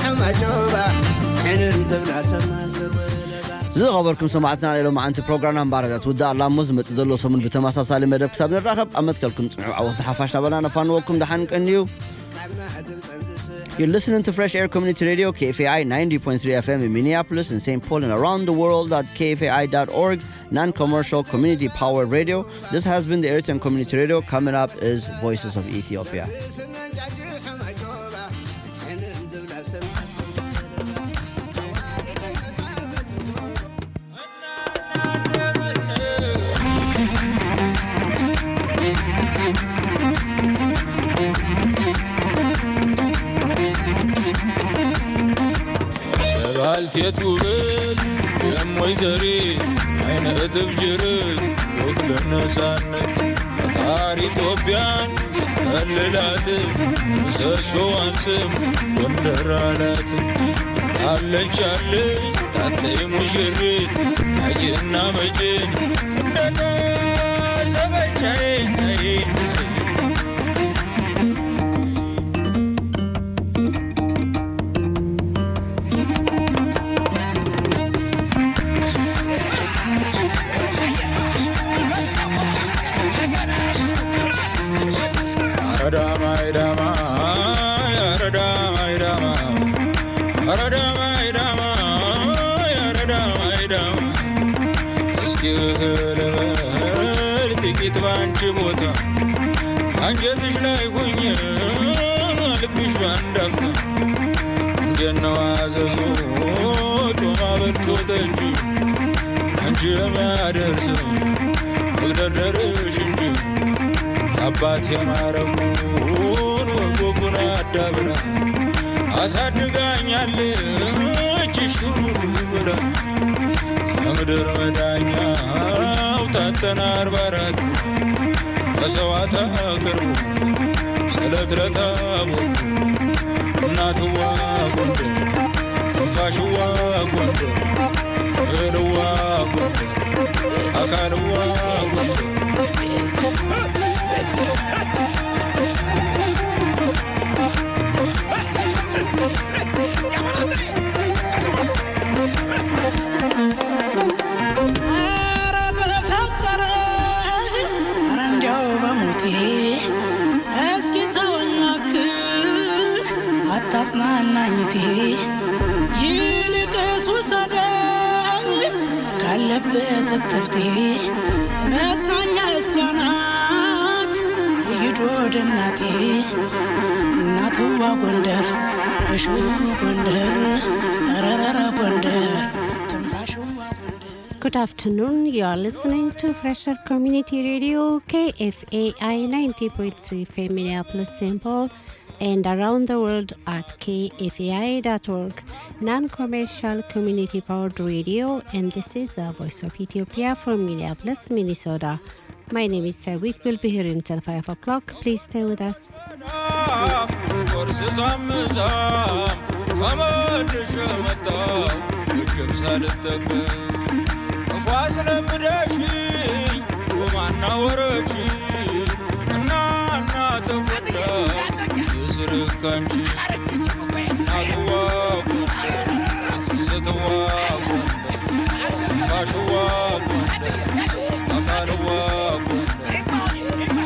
ሕማጆባ ሕንን ትብላ ሰማስር ዝኸበርኩም ሰማዕትና ሌሎም መዓንቲ ፕሮግራምና ምባረታት ውዳእ ኣላሞ ዝመፅእ ዘሎ ሰሙን ብተመሳሳሊ መደብ ክሳብ ንራኸብ ኣብ መትከልኩም ፅንዑ ዓወት ሓፋሽ ናበና ነፋንወኩም ድሓን ቀንዩ You're listening to Fresh Air Community Radio, KFAI 90.3 FM in Minneapolis and St. Paul and around the world at kfai.org, non commercial community powered radio. This has been the Eritrean Community Radio. Coming up is Voices of Ethiopia. ባልቴት ውበት የሞይ ዘሪት አይነ እጥፍ ጅርት ወክለ ነፃነት ፈጣሪ ኢትዮጵያን ከልላት ምሰሶዋን ስም ጎንደር አላት አለች አለች ታተይ ሙሽሪት አጅና መጭን እንደና ሰበቻዬ ጥቂት ባንቺ ቦታ አንጀትሽ ላይ ሁኝ ልብሽ ባንዳፍታ እንጀነው አዘዞ ጮማ በልቶ ጠጅ አንቺ የሚያደርስ መግደርደርሽ እንጂ አባት የማረጉን ወጎጉን አዳብራ አሳድጋኛለች ሹሩሩ ብላ ከምድር መዳኛው ታተና አርባ አራት መሰዋዕት አቅርቡ ስለት ለታቦት እናትዋ ጎንደር ትንፋሽዋ ጎንደር እህልዋ ጎንደር አካልዋ ጎንደር እስኪ ተወኝ እባክህ አታጽናናኝቴ ይልቅስ ውሰደኝ ካለበት እትብቴ መጽናኛ እሷ ናት ይዶ ወደ እናቴ እናትዋ ጎንደር እሹሩ ጎንደር ረረረ ጎንደር ትንፋሽዋ ጎንደር Good afternoon. You are listening to Fresher Community Radio KFAI 90.3 FM Minneapolis St. Paul and around the world at kfai.org, non-commercial community-powered radio. And this is the Voice of Ethiopia from Minneapolis, Minnesota. My name is Sawit. We'll be here until 5 o'clock. Please stay with us. ቁርስ ሳምዛም ከመልሽ መጣው እጅም ሳልጠቀም ክፉ አስለምደሽኝ ጮማና ወረች እና እና ተጎዳ የስርካንቺ እናትዋ ጎንደር ስትዋ ጎንደር ፋሽዋ ጎንደር አካልዋ ጎንደር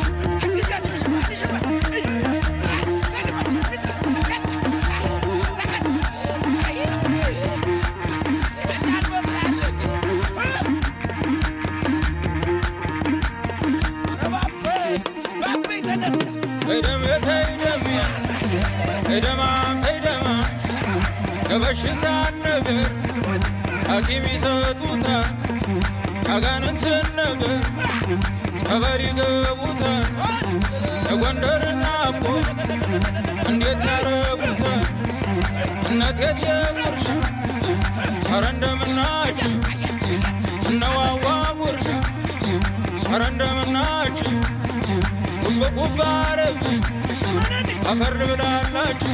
ተይደም ተይደም ተይደማ ተይደማ የበሽታ ነገር ሐኪም ይሰጡታል ያጋንንትን ነገር ጸበል ይገቡታል የጎንደር ናፍቆ እንዴት ያረጉታል እነት የትየጉርሻ ኧረ እንደምናችሁ እነዋዋ ጉርሻ ኧረ እንደምናችሁ ጉብ ጉብ አረብ አፈር ብላላችሁ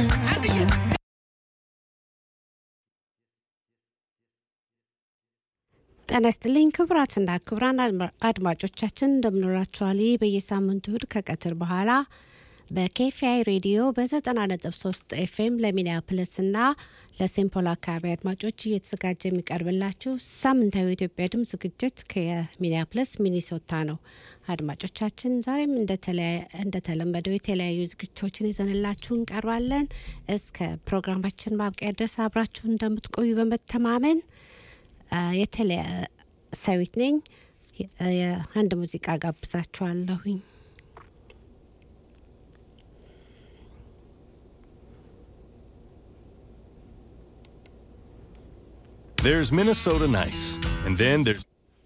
ጤና ይስጥልኝ ክቡራትና ክቡራን አድማጮቻችን እንደምኖራችኋል። በየሳምንቱ እሁድ ከቀትር በኋላ በኬፊአይ ሬዲዮ በ90.3 ኤፍኤም ለሚኒያፖሊስ እና ለሴምፖል አካባቢ አድማጮች እየተዘጋጀ የሚቀርብላችሁ ሳምንታዊ የኢትዮጵያ ድምፅ ዝግጅት ከሚኒያፖሊስ ሚኒሶታ ነው። አድማጮቻችን ዛሬም እንደተለመደው የተለያዩ ዝግጅቶችን ይዘንላችሁ እንቀርባለን። እስከ ፕሮግራማችን ማብቂያ ድረስ አብራችሁ እንደምትቆዩ በመተማመን የተለያ ሰዊት ነኝ። አንድ ሙዚቃ ጋብዛችኋለሁኝ። There's Minnesota nice, and then there's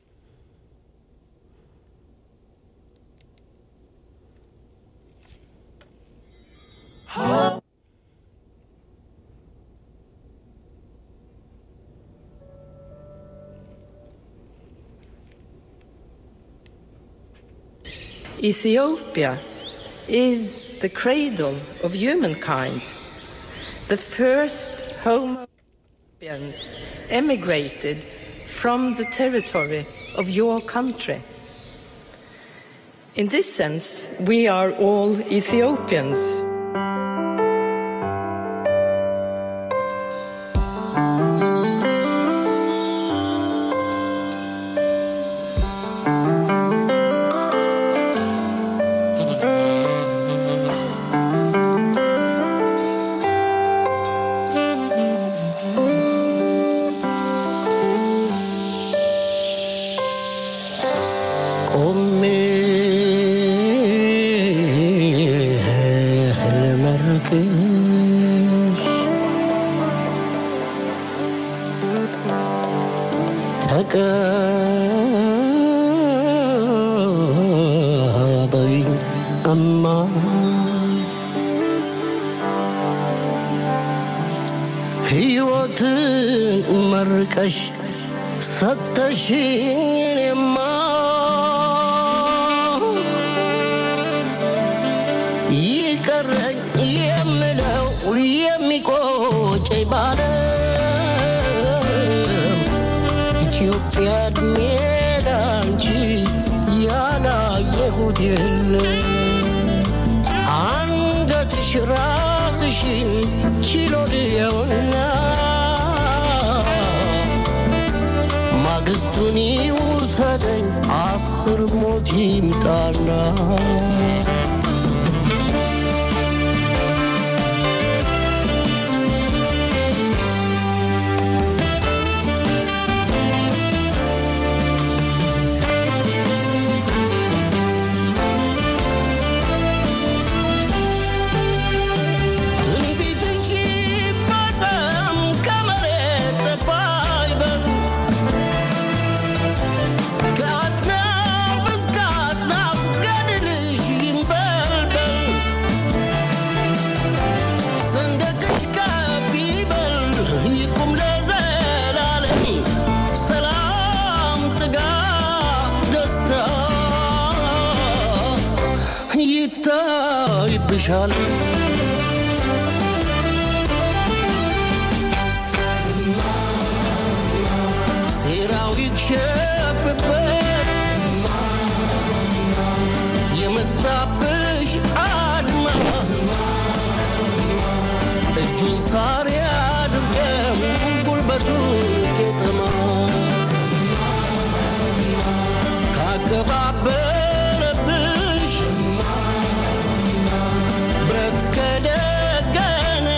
Ethiopia is the cradle of humankind. The first Homo sapiens emigrated from the territory of your country. In this sense, we are all Ethiopians. ቆሜ ልመርቅሽ ተቀበይኝ እማ ሕይወትን መርቀሽ ሰተሽኝ እኔማ ይቀረኝ የምለው የሚቆጨኝ ባለም ኢትዮጵያ እድሜ ላንቺ ያላየሁት የለም አንገትሽ ራስሽን ችሎ ልየውና ማግስቱን ይውሰደኝ አስር ሞት ይምጣና ትንቢትሽ ይፈጸም ከመሬት ጠፋ ይበል ከአጥናፍ እስከ አጥናፍ ገድልሽ ይንበልበል ሰንደቅሽ ከፍ ይበል ይቁም ለዘላለም ሰላም ጥጋብ ደስታ ይታይብሻል ሴራው ይክሸፍበት የመጣብሽ አድማ እጁን ሳር ያድርገው ጉልበቱ ቄጠማ ካቀባበለብሽ ብረት ከደገነ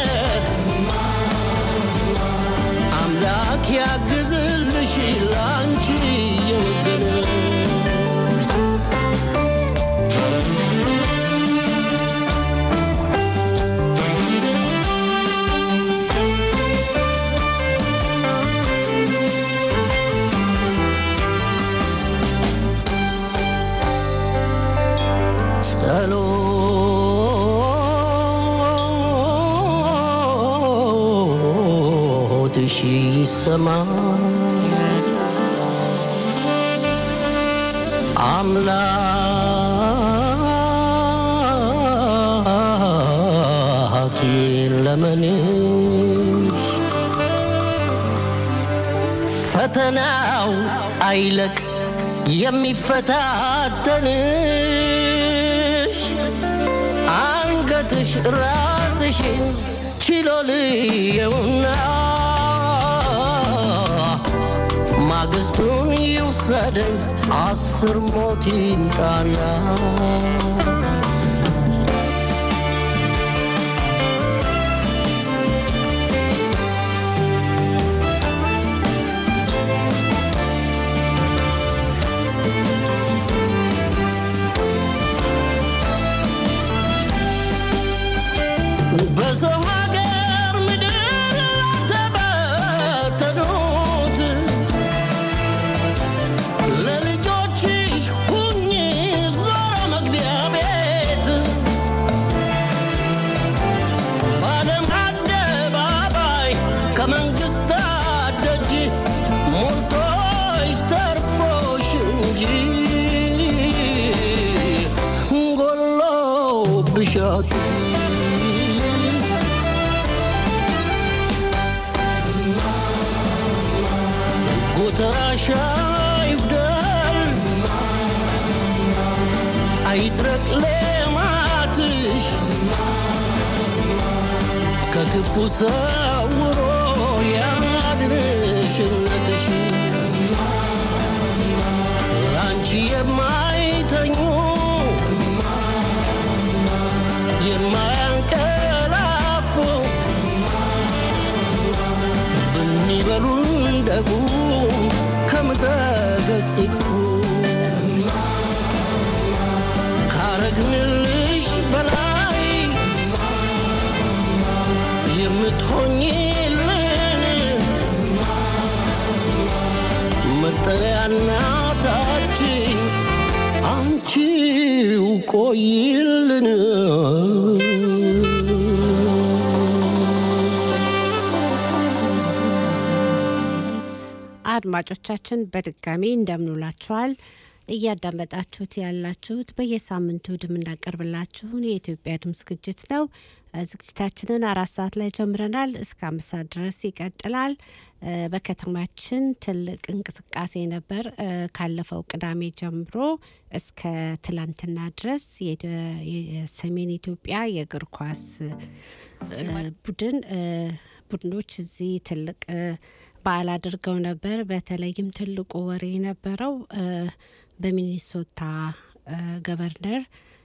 አምላክ ያግዝልሽ ላንቺ የወገነ ጸሎትሽ ይሰማ አምላክ ለመንሽ ፈተናው አይለቅ የሚፈታተንሽ አንገ ትንሽ ራስሽን ችሎ ልየውና ማግስቱን ይውሰደኝ አስር ሞት ይምጣና በሰው ሀገር ምድር ተበተኑት ለልጆችሽ ሁኚ ዞሮ መግቢያ ቤት በዓለም አደባባይ ከመንግስታት ደጅ ሞልቶሽ ተርፎሽ እንጂ ጎሎብሻት ጎተራሻ ይጉደል አይድረቅ ሌማትሽ ከክፉ ሰውሮ ያድንሽነትሽ አንቺ የማይተኙ የማያንቀላፉ በሚበሉ እንደጉ ከምድረ ገጽ ይጥፉ ካረግንልሽ በላይ የምትሆኝልን መጠለያና ታችን አንቺው ቆይልን አድማጮቻችን በድጋሚ እንደምንውላችኋል። እያዳመጣችሁት ያላችሁት በየሳምንቱ የምናቀርብላችሁን የኢትዮጵያ ድምፅ ዝግጅት ነው። እ፣ ዝግጅታችንን አራት ሰዓት ላይ ጀምረናል። እስከ አምስት ሰዓት ድረስ ይቀጥላል። እ፣ በከተማችን ትልቅ እንቅስቃሴ ነበር። እ፣ ካለፈው ቅዳሜ ጀምሮ እስከ ትላንትና ድረስ የኢትዮ- የሰሜን ኢትዮጵያ የእግር ኳስ እ፣ ቡድን እ፣ ቡድኖች እዚህ ትልቅ እ፣ በዓል አድርገው ነበር። በተለይም ትልቁ ወሬ የነበረው እ፣ በሚኒሶታ እ፣ ገቨርነር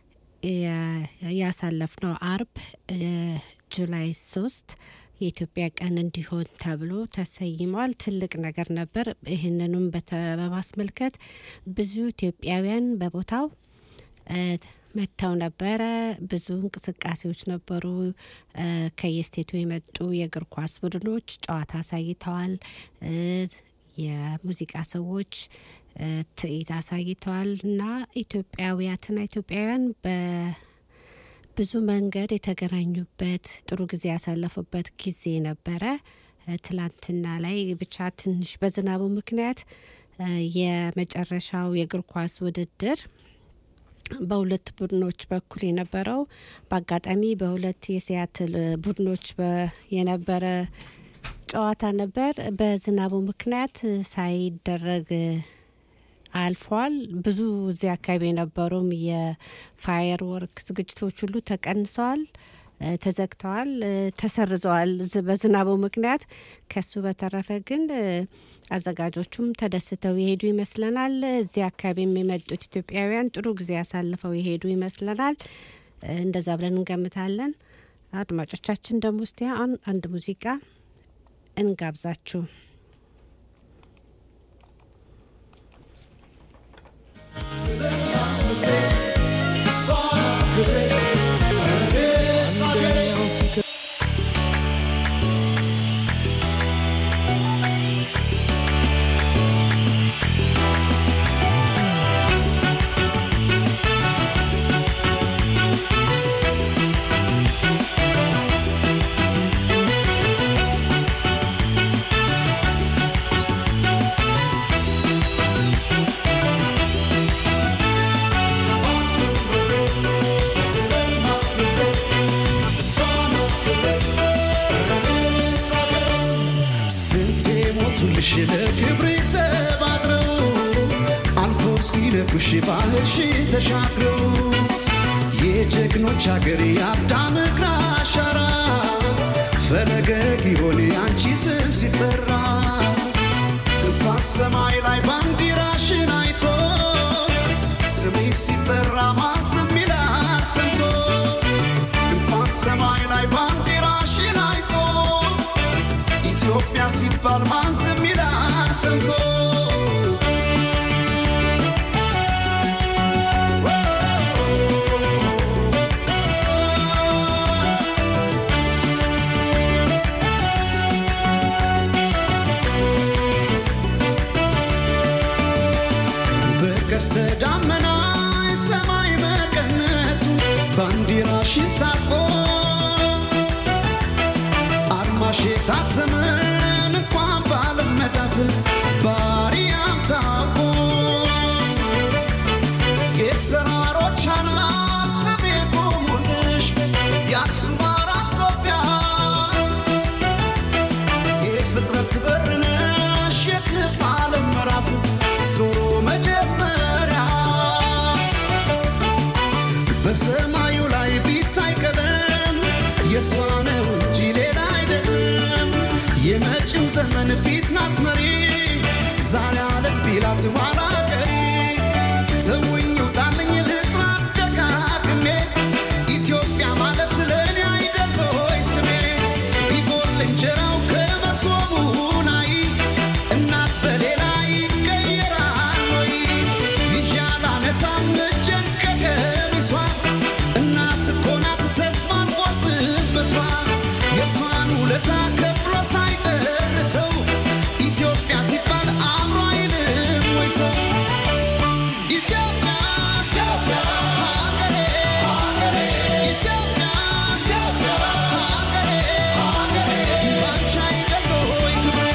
የ- ያሳለፍነው አርብ እ፣ ጁላይ ሶስት የኢትዮጵያ ቀን እንዲሆን ተብሎ ተሰይሟል። ትልቅ ነገር ነበር። ይህንንም በተ- በማስመልከት ብዙ ኢትዮጵያውያን በቦታው እ፣ መጥተው ነበረ። ብዙ እንቅስቃሴዎች ነበሩ። እ፣ ከየስቴቱ የመጡ የእግር ኳስ ቡድኖች ጨዋታ አሳይተዋል። እ፣ የሙዚቃ ሰዎች እ፣ ትርኢት አሳይተዋል እና ኢትዮጵያውያትና ኢትዮጵያውያን በብዙ መንገድ የተገናኙበት ጥሩ ጊዜ ያሳለፉበት ጊዜ ነበረ። እ፣ ትላንትና ላይ ብቻ ትንሽ በዝናቡ ምክንያት እ፣ የመጨረሻው የእግር ኳስ ውድድር በሁለት ቡድኖች በኩል የነበረው በአጋጣሚ በሁለት የሲያትል እ፣ ቡድኖች በ- የነበረ ጨዋታ ነበር። በዝናቡ ምክንያት እ፣ ሳይደረግ እ፣ አልፏል። ብዙ እዚህ አካባቢ የነበሩም የፋየር ወርክ ዝግጅቶች ሁሉ ተቀንሰዋል፣ እ፣ ተዘግተዋል፣ እ፣ ተሰርዘዋል ዝ- በዝናቡ ምክንያት። ከሱ በተረፈ ግን እ፣ አዘጋጆቹም ተደስተው የሄዱ ይመስለናል። እዚህ አካባቢም የመጡት ኢትዮጵያውያን ጥሩ ጊዜ ያሳልፈው የሄዱ ይመስለናል። እ፣ እንደዛ ብለን እንገምታለን። አድማጮቻችን ደግሞ እስቲ አሁን አንድ ሙዚቃ እንጋብዛችሁ። ስንቴ ሞቱልሽ ለክብሬ ዘብ አድረው አልፎ ሲነኩሽ ባህርሽን ተሻግረው የጀግኖች አገር የአዳም እግር አሻራ ፈለገ ጊዮን የአንቺ ስም ሲጠራ በሰማይ ላይ ባንዲራሽን አይቶ ስምሽ ሲጠራ ማዝም ይላል ሰምቶ በሰማይ ላይ ባንዲራሽን አይቶ ኢትዮጵያ ሲባል ማዝም ይላል ሰምቶ በቀስተ ደመና ሰማይ መቀነቱ ባንዲራሽን ታጥቆ አርማሽ የታተመን እንኳን ባለመዳፍ ባሪያም ታውቆ የተራሮች አናት ስሜ ቆሙልሽ የአክሱም አራስ ኢትዮጵያ የፍጥረት በር ነሽ የክብ ዓለም ምዕራፍ ዞሮ መጀመሪያ በሰማዩ ላይ ቢታይ ቀለም የእሷ ነው እንጂ ሌላ አይደለም። የመጪው ዘመን ፊት ናት መሪ ዛሬ አለም ቢላት ኋላ ቀሪ ተውኝ ውጣልኝ ልጥራ ደጋግሜ ኢትዮጵያ ማለት ለእኔ አይደል ሆይ ስሜ ቢጎል እንጀራው ከመሶቡ ላይ እናት በሌላ ይቀየራል ወይ ይዣል አነሳም እጄን ከቀሚሷ እናት እኮ ናት ተስፋን ቆርጥበሷ የእሷን ውለታ ከፍሎ ሳይጨርሰው ኢትዮጵያ ሲባል አእምሮ አይልም ወይ ሰው ኢትዮጵያ ኢትዮጵያ ሀገሬ ሀገሬ ኢትዮጵያ ኢትዮጵያ ሀገሬ ሀገሬ ባንቺ አይደል ወይ ክብሬ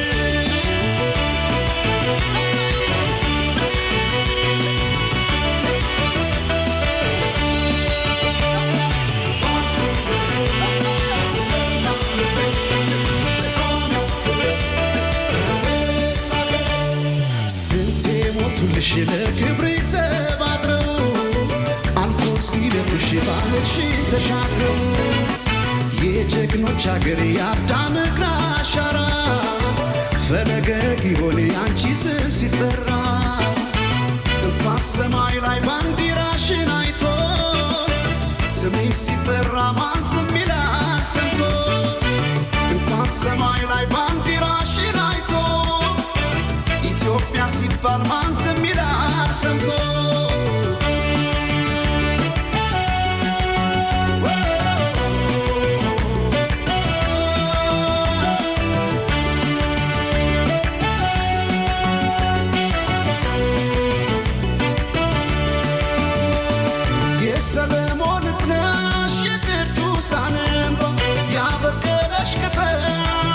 ስንቴ ሞቱልሽ ለክብር ዘብ አድረው አልፎ ሲለቁሽ ባህርሽን ተሻግረው የጀግኖች አገር የአዳም እግር አሻራ ፈለገ ጊዮን የአንቺ ስም ሲጠራ በሰማይ ላይ ባንዲራሽን አይቶ ስምሽ ሲጠራ ማን ዝም ይላል ሰምቶ በሰማይ ላይ ባንዲራሽን አይቶ ኢትዮጵያ ሲባል ማን ዝም ይላል ሰምቶ የሰለሞን እዝነሽ የቅዱሳን እንባ ያበቀለሽ ቅጠል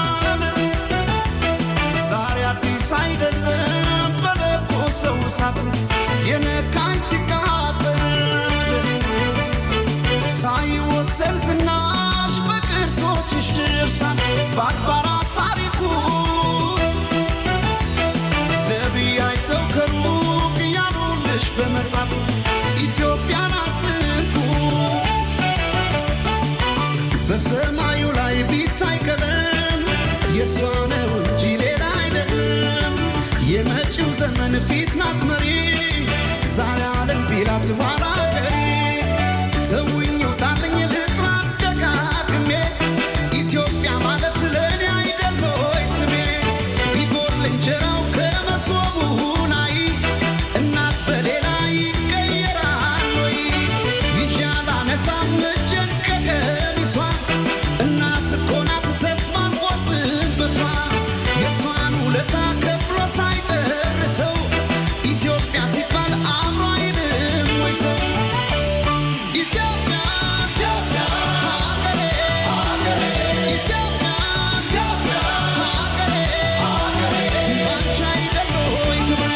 ዛሬ አዲስ አይደለም በለኮሰው እሳት የነካኝ ሲቃጠል ሳይወሰን ዝናሽ በቅርሶችሽ ድርሳን በአድባራት ታሪኩ ነቢይ አይተው ከሩቅ ያሉልሽ በመጻፍ ኢትዮጵያን አትንኩ በሰማዩ ላይ ቢታይ ቀለም የእሷ ነው እንጂ ሌላ አይደለም። የመጪው ዘመን ፊት ናት መሪ ዛሬ አለም ቢላት ኋላ ቀሪ ተውኝ ውጣልኝ ልጥራ ደጋግሜ ኢትዮጵያ ማለት ለእኔ አይደል ሆይ ስሜ ቢጎል እንጀራው ከመሶቡ ላይ እናት በሌላ ይቀየራል ወይ ይዣል አነሳም እጄን ከቀሚሷ እናት እኮ ናት ተስፋን ቆርጥበሷ የእሷን ውለታ ከፍሎ ሳይጨርሰው ኢትዮጵያ ሲባል አእምሮ አይልም ወይ ሰው ኢትዮጵያ ኢትዮጵያ ሀገሬ ሀገሬ ኢትዮጵያ ኢትዮጵያ ሀገሬ ሀገሬ ባንቺ አይደል ወይ ክብሬ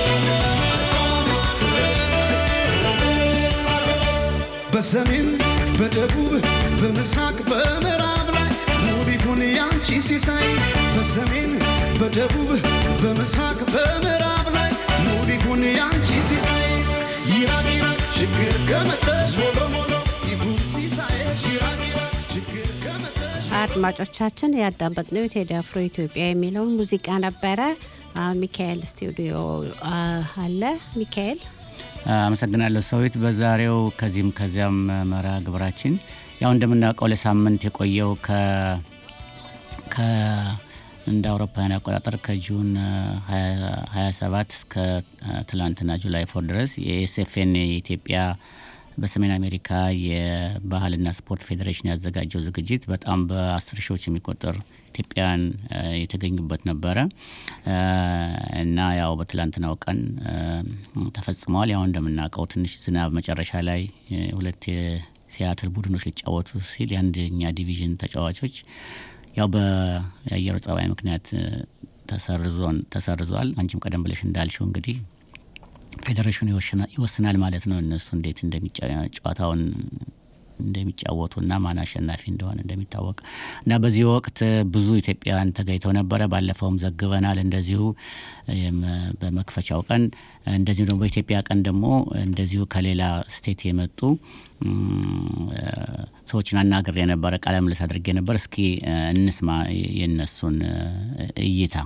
በሰሜን በደቡብ በምስራቅ በምዕራብ ላይ ሙሉ ይሁን ያንቺ ሲሳይ በሰሜን በደቡብ በምስራቅ በምዕራብ ላይ ሙሉ ይሁን ያንቺ ሲሳይ ይራቅ ይራቅ ችግር ከመጣሽ ሞሎ ሞሎ ይሁን ሲሳይሽ ይራቅ ይራቅ ችግር ከመጣሽ አድማጮቻችን ያዳመጥነው የቴዲ አፍሮ ኢትዮጵያ የሚለውን ሙዚቃ ነበረ። አሁን ሚካኤል ስቱዲዮ አ፣ አለ። ሚካኤል አመሰግናለሁ ሰዊት። በዛሬው ከዚህም ከዚያም መርሃ ግብራችን ያው እንደምናውቀው ለሳምንት የቆየው ከ ከ እንደ አውሮፓውያን አቆጣጠር ከጁን አ, 27 እስከ አ, ትላንትና ጁላይ ፎር ድረስ የኤስኤፍኤን የኢትዮጵያ በሰሜን አሜሪካ የባህልና ስፖርት ፌዴሬሽን ያዘጋጀው ዝግጅት በጣም በአስር ሺዎች የሚቆጠሩ ኢትዮጵያውያን አ, የተገኙበት ነበረ አ, እና ያው በትላንትናው ቀን አ, ተፈጽመዋል። ያው እንደምናውቀው ትንሽ ዝናብ መጨረሻ ላይ አ, ሁለት የሲያትል ቡድኖች ሊጫወቱ ሲል የአንደኛ ዲቪዥን ተጫዋቾች ያው በአየር ጸባይ ምክንያት አ, ተሰርዞን ተሰርዟል። አንቺም ቀደም ብለሽ እንዳልሽው እንግዲህ ፌዴሬሽኑ ይወሽና- ይወስናል ማለት ነው እነሱ እንዴት እንደሚጫ- ጨዋታውን እንደሚጫወቱና ማን አሸናፊ እንደሆነ እንደሚታወቅ እና በዚህ ወቅት ብዙ ኢትዮጵያውያን ተገኝተው ነበረ። ባለፈውም ዘግበናል እንደዚሁ የም- በመክፈቻው ቀን እንደዚሁ ደግሞ በኢትዮጵያ ቀን ደግሞ እንደዚሁ ከሌላ ስቴት የመጡ እም፣ እ፣ ሰዎችን አናግሬ ነበረ፣ ቃለ ምልልስ አድርጌ ነበር። እስኪ እ፣ እንስማ የነሱን እ፣ እይታ።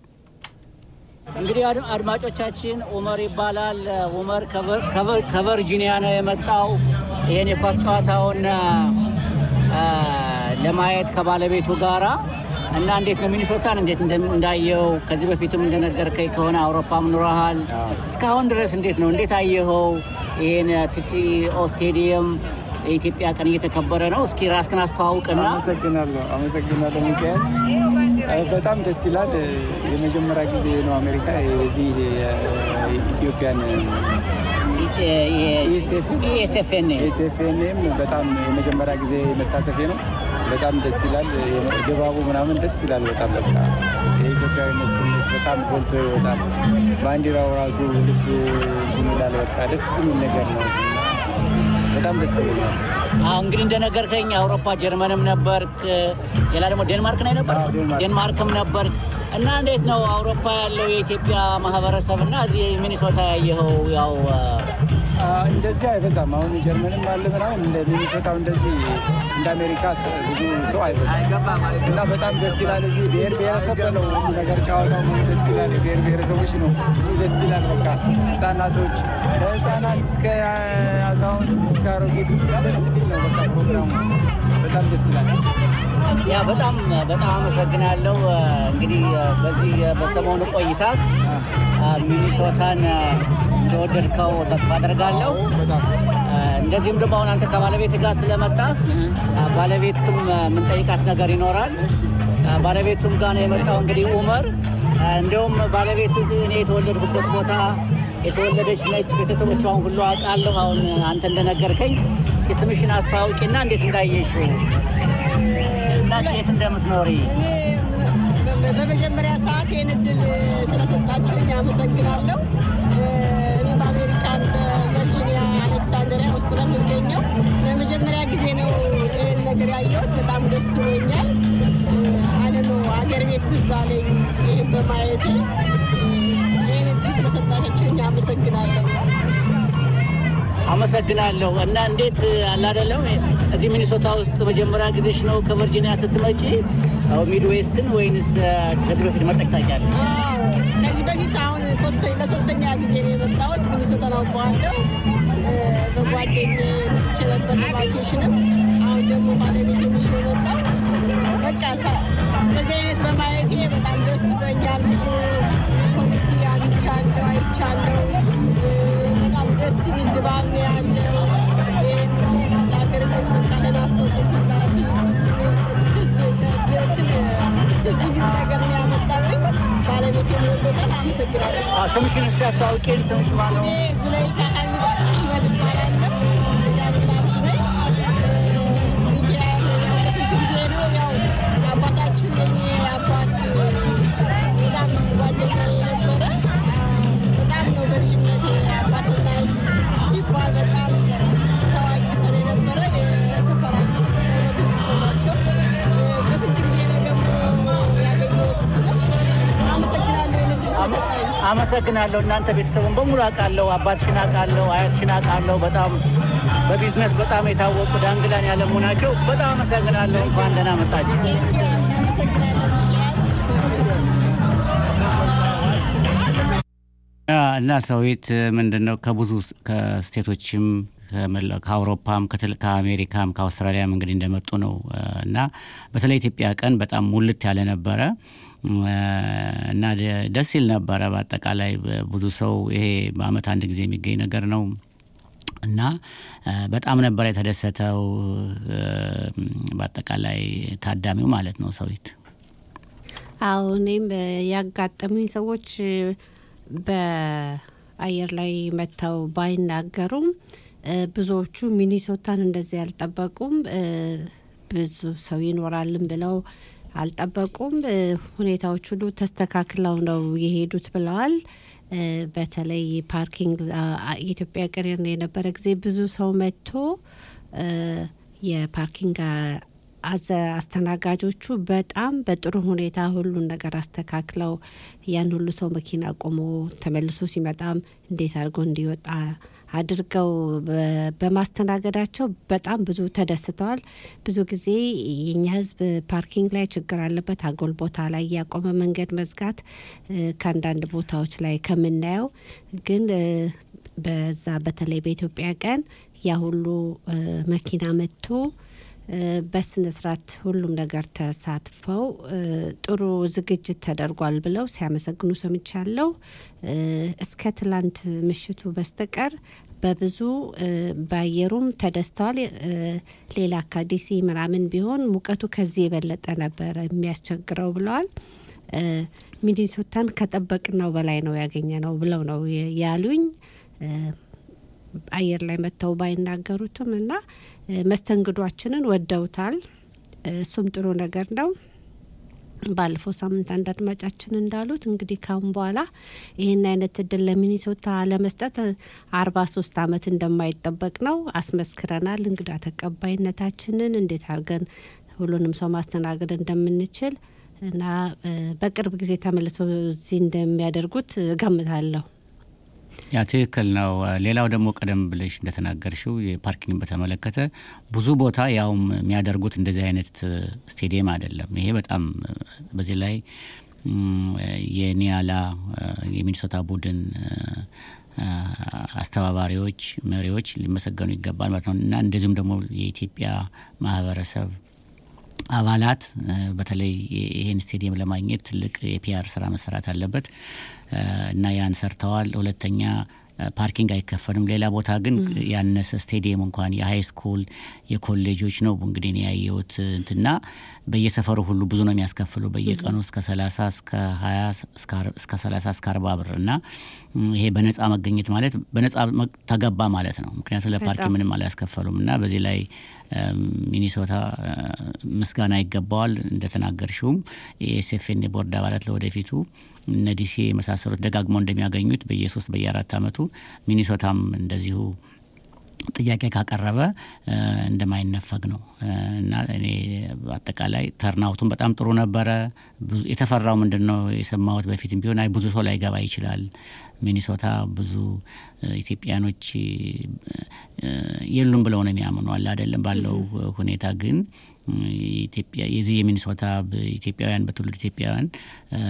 እንግዲህ አድ- አድማጮቻችን ኡመር ይባላል። ኡመር ከቨር- ከቨር- ከቨርጂኒያ ነው የመጣው ይህን የኳስ ጨዋታውን አ፣ ለማየት ከባለቤቱ ጋራ እና እንዴት ነው ሚኒሶታን እንዴት እንደም- እንዳየው ከዚህ በፊትም እንደነገርከኝ ከሆነ አውሮፓም ኑረሃል። እስካሁን ድረስ እንዴት ነው እንዴት አየኸው? ይህን ቲሲኦ ስቴዲየም የኢትዮጵያ ቀን እየተከበረ ነው። እስኪ ራስክን አስተዋውቅና አመሰግናለሁ አመሰግናለሁ ሚካኤል እ፣ በጣም ደስ ይላል እ፣ የመጀመሪያ ጊዜ ነው አሜሪካ የዚህ የኢትዮጵያን ኢኤስኤፍኤን ኤስኤፍኤንም በጣም የመጀመሪያ ጊዜ መሳተፌ ነው በጣም ደስ ይላል የ- ድባቡ ምናምን ደስ ይላል በጣም በቃ የኢትዮጵያዊነት ስሜት በጣም ጎልቶ ይወጣል ባንዲራው ራሱ ልብ እንትን ይላል በቃ ደስ የሚል ነገር ነው በጣም ደስ ይላል አሁን እንግዲህ እንደነገርከኝ አውሮፓ ጀርመንም ነበርክ፣ ሌላ ደግሞ ዴንማርክ ነው ነበር ዴንማርክም ነበርክ እና እንዴት ነው አውሮፓ ያለው የኢትዮጵያ ማህበረሰብ እና እዚህ ሚኒሶታ ያየኸው ያው አ፣ እንደዚህ አይበዛም። አሁን ጀርመንም አለ ምናምን እንደ ሚኒሶታው እንደዚህ እንደ አሜሪካ ሰ- ብዙ ሰው አይበዛም እና በጣም ደስ ይላል። እዚህ ብሔር ብሔረሰብ ነው ሁሉ ነገር ጨዋታው ሙሉ ደስ ይላል። ብሔር ብሔረሰቦች ነው ሁሉ ደስ ይላል። በቃ ህጻናቶች ከህጻናት እስከ አዛውንት እስከ አሮጌቱ ደስ የሚል ነው። በቃ ፕሮግራሙ በጣም ደስ ይላል። ያ በጣም በጣም አመሰግናለሁ። እንግዲህ በዚህ በሰሞኑ ቆይታ ሚኒሶታን እንደወደድከው ተስፋ አደርጋለሁ። እንደዚሁም ደግሞ አሁን አንተ ከባለቤት ጋር ስለመጣ ባለቤትክም የምንጠይቃት ነገር ይኖራል። ባለቤቱም ጋር ነው የመጣው እንግዲህ ኡመር። እንዲሁም ባለቤት እኔ የተወለድኩበት ቦታ የተወለደች ነች። ቤተሰቦቿን ሁሉ አውቃለሁ። አሁን አንተ እንደነገርከኝ እስኪ ስምሽን አስተዋውቂና እንዴት እንዳየሽው እና የት እንደምትኖሪ በመጀመሪያ ሰዓት ይህን እድል ስለሰጣችሁኝ አመሰግናለሁ። እኔ በአሜሪካን በቨርጂኒያ አሌክሳንድሪያ ውስጥ ነው የምገኘው። ለመጀመሪያ ጊዜ ነው ይህን ነገር ያየሁት። በጣም ደስ ብሎኛል። አለኖ አገር ቤት ትዝ አለኝ ይህን በማየቴ። ይህን እድል ስለሰጣችሁኝ አመሰግናለሁ። አመሰግናለሁ። እና እንዴት አለ አይደለም እዚህ ሚኒሶታ ውስጥ መጀመሪያ ጊዜሽ ነው ከቨርጂኒያ ስትመጪ ሚድዌስትን ወይንስ ከዚህ በፊት መጠሽ ታውቂያለሽ? ከዚህ በፊት አሁን ሶስተ- ለሶስተኛ ጊዜ ነው የመጣሁት። ሚኒሶታን አውቀዋለሁ። በጓደኛዬ መጥቼ ነበር ለቫኬሽንም። አሁን ደግሞ ባለቤቴ ልጅ ነው የመጣው። በቃ ሳ- እንደዚህ አይነት በማየቴ በጣም ደስ ብሎኛል። ብዙ ኮሚቴ አግኝቻለሁ፣ አይቻለሁ። በጣም ደስ የሚል ድባብ ነው ያለው። ይህን ለሀገርነት በቃ ለናፈቁት ሁላ ትዝ ትዝ ትዝ የሚል ነገር ነው ያመጣብኝ። ባለቤቴ ወዶታል። አመሰግናለሁ። አዎ፣ ስምሽን እስኪ አስተዋውቂን። ስምሽ ማን ነው? ስሜ ዙለይካ ሐሚድ አህመድ እባላለሁ። የአንግላ ልጅ ነኝ። ሚካኤል ያው በስንት ጊዜ ነው ያው አባታችን የኔ አባት በጣም ጓደኛዬ ነበረ። በጣም ነው በልጅነቴ አባ ሰናይት ሲባል በጣም ታዋቂ ሰው የነበረ አመሰግናለሁ። እናንተ ቤተሰቡን በሙሉ አውቃለሁ። አባትሽን አውቃለሁ፣ አያትሽን አውቃለሁ። በጣም በቢዝነስ በጣም የታወቁ ዳንግላን ያለሙ ናቸው። በጣም አመሰግናለሁ። እንኳን ደህና መጣችሁ። እና ሰዊት ምንድን ነው ከብዙ ከስቴቶችም ከመላ- ከአውሮፓም ከትል- ከአሜሪካም ከአውስትራሊያም እንግዲህ እንደመጡ ነው እ፣ እና በተለይ ኢትዮጵያ ቀን በጣም ሙልት ያለ ነበረ እ፣ እና ደ- ደስ ይል ነበረ። በአጠቃላይ ብዙ ሰው ይሄ በአመት አንድ ጊዜ የሚገኝ ነገር ነው እና እ፣ በጣም ነበረ የተደሰተው እ፣ በአጠቃላይ ታዳሚው ማለት ነው ሰዊት አዎ እኔም እ፣ ያጋጠሙኝ ሰዎች እ፣ በአየር ላይ መጥተው ባይናገሩም እ፣ ብዙዎቹ ሚኒሶታን እንደዚህ አልጠበቁም። እ፣ ብዙ ሰው ይኖራልን ብለው አልጠበቁም። እ፣ ሁኔታዎች ሁሉ ተስተካክለው ነው የሄዱት ብለዋል። እ፣ በተለይ ፓርኪንግ አ- አ- የኢትዮጵያ ቀን የነበረ ጊዜ ብዙ ሰው መጥቶ እ፣ የፓርኪንግ አ- አዘ አስተናጋጆቹ በጣም በጥሩ ሁኔታ ሁሉን ነገር አስተካክለው ያን ሁሉ ሰው መኪና ቆሞ ተመልሶ ሲመጣም እንዴት አድርጎ እንዲወጣ አድርገው በ- በማስተናገዳቸው በጣም ብዙ ተደስተዋል። ብዙ ጊዜ የኛ ሕዝብ ፓርኪንግ ላይ ችግር አለበት። አጎል ቦታ ላይ ያቆመ መንገድ መዝጋት እ፣ ከአንዳንድ ቦታዎች ላይ ከምናየው ግን እ፣ በዛ በተለይ በኢትዮጵያ ቀን ያ ሁሉ እ፣ መኪና መጥቶ እ፣ በስነ ስርዓት ሁሉም ነገር ተሳትፈው እ፣ ጥሩ ዝግጅት ተደርጓል ብለው ሲያመሰግኑ ሰምቻለሁ። እ፣ እስከ ትላንት ምሽቱ በስተቀር በብዙ እ፣ በአየሩም ተደስተዋል። እ፣ ሌላ ከዲሲ ምናምን ቢሆን ሙቀቱ ከዚህ የበለጠ ነበረ የሚያስቸግረው ብለዋል። እ፣ ሚኒሶታን ከጠበቅነው በላይ ነው ያገኘ ነው ብለው ነው የ- ያሉኝ። እ፣ አየር ላይ መጥተው ባይናገሩትም እና እ፣ መስተንግዷችንን ወደውታል። እ፣ እሱም ጥሩ ነገር ነው። ባለፈው ሳምንት አንድ አድማጫችን እንዳሉት እንግዲህ ካሁን በኋላ ይህን አይነት እድል ለሚኒሶታ ለመስጠት አርባ ሶስት አመት እንደማይጠበቅ ነው አስመስክረናል። እንግዳ ተቀባይነታችንን እንዴት አድርገን ሁሉንም ሰው ማስተናገድ እንደምንችል እና እ፣ በቅርብ ጊዜ ተመልሰው እዚህ እንደሚያደርጉት እገምታለሁ። ያ ትክክል ነው። ሌላው ደግሞ ቀደም ብለሽ እንደተናገርሽው የፓርኪንግ በተመለከተ ብዙ ቦታ ያውም የሚያደርጉት እንደዚህ አይነት ስቴዲየም አይደለም። ይሄ በጣም በዚህ ላይ ም፣ የኒያላ የሚኒሶታ ቡድን አ፣ አስተባባሪዎች፣ መሪዎች ሊመሰገኑ ይገባል ማለት ነው እና እንደዚሁም ደግሞ የኢትዮጵያ ማህበረሰብ አባላት እ፣ በተለይ ይ- ይህን ስቴዲየም ለማግኘት ትልቅ የፒአር ስራ መሰራት አለበት እ፣ እና ያን ሰርተዋል። ሁለተኛ እ፣ ፓርኪንግ አይከፈልም። ሌላ ቦታ ግን ያነሰ ስቴዲየም እንኳን የሀይ ስኩል የኮሌጆች ነው እንግዲህ እኔ ያየሁት እንትና በየሰፈሩ ሁሉ ብዙ ነው የሚያስከፍሉ በየቀኑ እስከ 30 እስከ 20 እስከ አር- እስከ 30 እስከ 40 ብር እና ም፣ ይሄ በነጻ መገኘት ማለት በነጻ መ- ተገባ ማለት ነው። ምክንያቱም ለፓርኪንግ በጣም። ምንም አላስከፈሉም እና በዚህ ላይ እም፣ ሚኒሶታ እ፣ ምስጋና ይገባዋል። እንደተናገርሽውም የኤስኤፍኤን ቦርድ አባላት ለወደፊቱ እነ ዲሲ የመሳሰሉት ደጋግመው እንደሚያገኙት በየሶስት በየአራት አመቱ ሚኒሶታም እንደዚሁ ጥያቄ ካቀረበ እ፣ እንደማይነፈግ ነው እ፣ እና እኔ በአጠቃላይ ተርናውቱን በጣም ጥሩ ነበረ። ብዙ የተፈራው ምንድን ነው የሰማሁት በፊትም ቢሆን አይ ብዙ ሰው ላይገባ ይችላል ሚኒሶታ ብዙ እ፣ ኢትዮጵያኖች እ፣ የሉም ብለው ነው የሚያምኑ አለ አይደለም ባለው ሁኔታ ግን እ፣ የኢትዮጵያ የዚህ የሚኒሶታ ብ- ኢትዮጵያውያን በትውልድ ኢትዮጵያውያን እ፣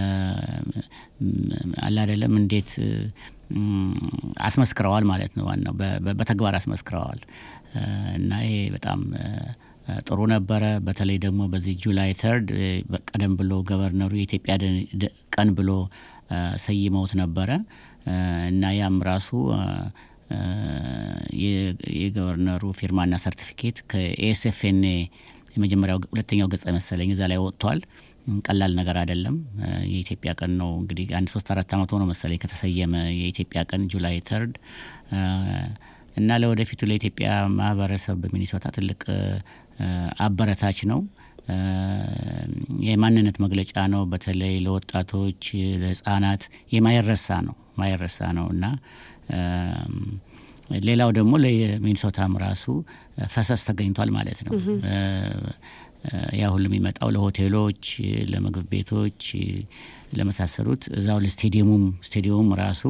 ም- አለ አይደለም እንዴት እ፣ ም፣ አስመስክረዋል ማለት ነው። ዋናው በ- በ- በተግባር አስመስክረዋል እ፣ እና ይሄ በጣም እ፣ እ፣ ጥሩ ነበረ። በተለይ ደግሞ በዚህ ጁላይ ተርድ ቀደም ብሎ ገቨርነሩ የኢትዮጵያ ደ- ደ- ቀን ብሎ እ፣ ሰይመውት ነበረ እ፣ እና ያም ራሱ እ፣ እ፣ የ- የገቨርነሩ ፊርማና ሰርቲፊኬት ከኤስኤፍኤንኤ የመጀመሪያው ሁለተኛው ገጽ መሰለኝ እዛ ላይ ወጥቷል። ቀላል ነገር አይደለም። እ፣ የኢትዮጵያ ቀን ነው እንግዲህ አንድ ሶስት አራት አመት ሆኖ መሰለኝ ከተሰየመ የኢትዮጵያ ቀን ጁላይ ተርድ እ፣ እና ለወደፊቱ ለኢትዮጵያ ማህበረሰብ በሚኒሶታ ትልቅ እ፣ አበረታች ነው። እ፣ የማንነት መግለጫ ነው። በተለይ ለወጣቶች፣ ለህጻናት የማይረሳ ነው ማይረሳ ነው እና እም፣ ሌላው ደግሞ ለሚኒሶታም ራሱ ፈሰስ ተገኝቷል ማለት ነው። እ፣ ያ ሁሉ የሚመጣው ለሆቴሎች፣ ለምግብ ቤቶች፣ ለመሳሰሉት እዛው ለስቴዲየሙም ስቴዲየሙም ራሱ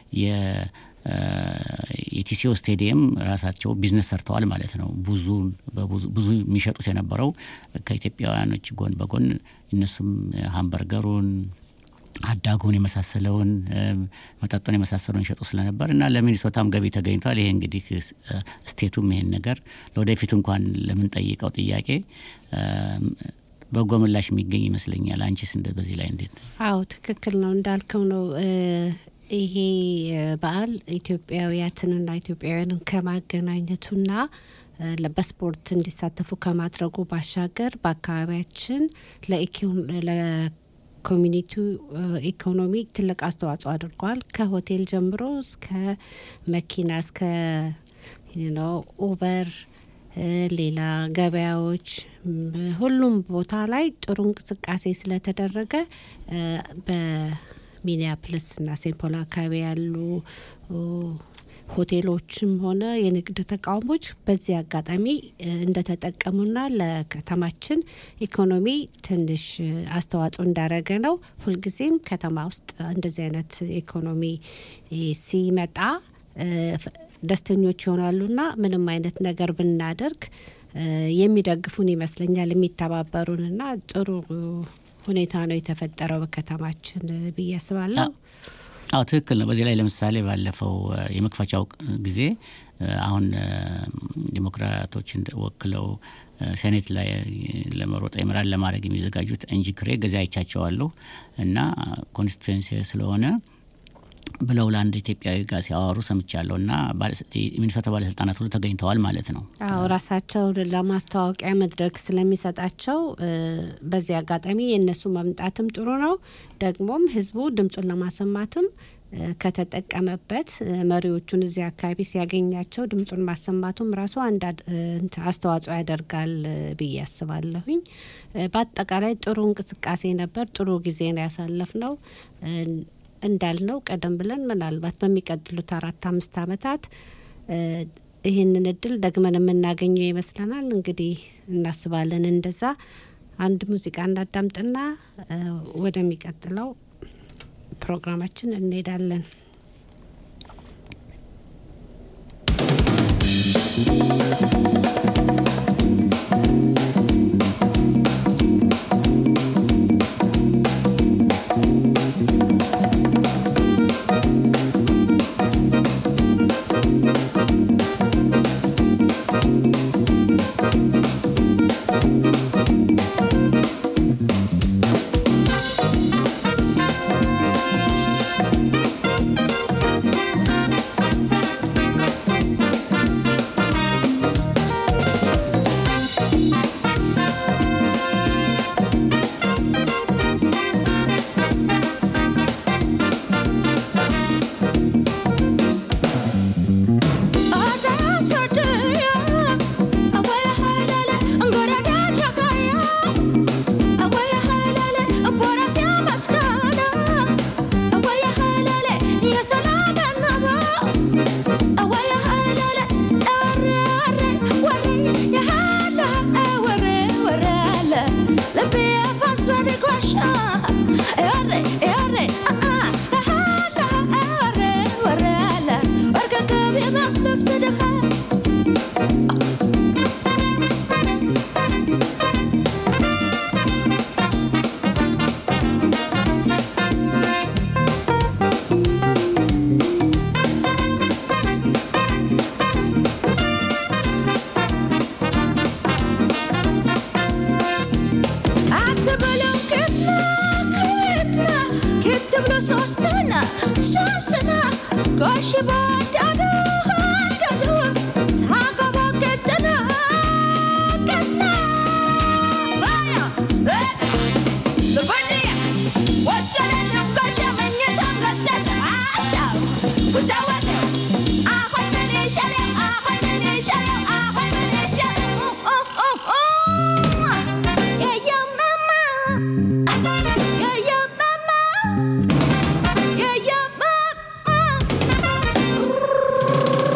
የቲሲኦ ስቴዲየም ራሳቸው ቢዝነስ ሰርተዋል ማለት ነው። ብዙ ብዙ የሚሸጡት የነበረው ከኢትዮጵያውያኖች ጎን በጎን እነሱም ሃምበርገሩን አዳጉን የመሳሰለውን መጠጡን የመሳሰሉን ይሸጡ ስለነበር እና ለሚኒሶታም ገቢ ተገኝቷል። ይሄ እንግዲህ ስቴቱም ይሄን ነገር ለወደፊቱ እንኳን ለምንጠይቀው ጥያቄ በጎ ምላሽ የሚገኝ ይመስለኛል። አንቺስ እንደ በዚህ ላይ እንዴት? አዎ ትክክል ነው እንዳልከው ነው። ይሄ በዓል ኢትዮጵያውያትንና ኢትዮጵያውያንን ከማገናኘቱና በስፖርት እንዲሳተፉ ከማድረጉ ባሻገር በአካባቢያችን ለኮሚኒቲው ኢኮኖሚ ትልቅ አስተዋጽኦ አድርጓል። ከሆቴል ጀምሮ እስከ መኪና እስከ ኡበር ሌላ ገበያዎች፣ ሁሉም ቦታ ላይ ጥሩ እንቅስቃሴ ስለተደረገ በሚኒያፕልስ እና ሴንት ፖል አካባቢ ያሉ ሆቴሎችም ሆነ የንግድ ተቋሞች በዚህ አጋጣሚ እንደተጠቀሙና ለከተማችን ኢኮኖሚ ትንሽ አስተዋጽኦ እንዳረገ ነው። ሁልጊዜም ከተማ ውስጥ እንደዚህ አይነት ኢኮኖሚ ሲመጣ ደስተኞች ይሆናሉና ምንም አይነት ነገር ብናደርግ የሚደግፉን ይመስለኛል የሚተባበሩንና ጥሩ ሁኔታ ነው የተፈጠረው በከተማችን ብዬ አስባለሁ። አዎ ትክክል ነው። በዚህ ላይ ለምሳሌ ባለፈው የመክፈቻው ጊዜ አሁን ዲሞክራቶችን ወክለው ሴኔት ላይ ለመሮጥ የምራን ለማድረግ የሚዘጋጁት እንጂ ክሬ ገዛ አይቻቸዋለሁ እና ኮንስቲቱዌንሲ ስለሆነ ብለው ለአንድ ኢትዮጵያዊ ጋር ሲያወሩ ሰምቻለሁ እና ሚኒሶታ ባለስልጣናት ሁሉ ተገኝተዋል ማለት ነው። አዎ ራሳቸውን ለማስታወቂያ መድረክ ስለሚሰጣቸው በዚህ አጋጣሚ የእነሱ መምጣትም ጥሩ ነው። ደግሞም ህዝቡ ድምፁን ለማሰማትም ከተጠቀመበት መሪዎቹን እዚህ አካባቢ ሲያገኛቸው ድምፁን ማሰማቱም ራሱ አንድ አስተዋጽኦ ያደርጋል ብዬ አስባለሁኝ። በአጠቃላይ ጥሩ እንቅስቃሴ ነበር። ጥሩ ጊዜ ነው ያሳለፍ ነው። እንዳልነው ቀደም ብለን ምናልባት በሚቀጥሉት አራት አምስት ዓመታት ይህንን እድል ደግመን የምናገኘው ይመስለናል። እንግዲህ እናስባለን እንደዛ። አንድ ሙዚቃ እናዳምጥና ወደሚቀጥለው ፕሮግራማችን እንሄዳለን።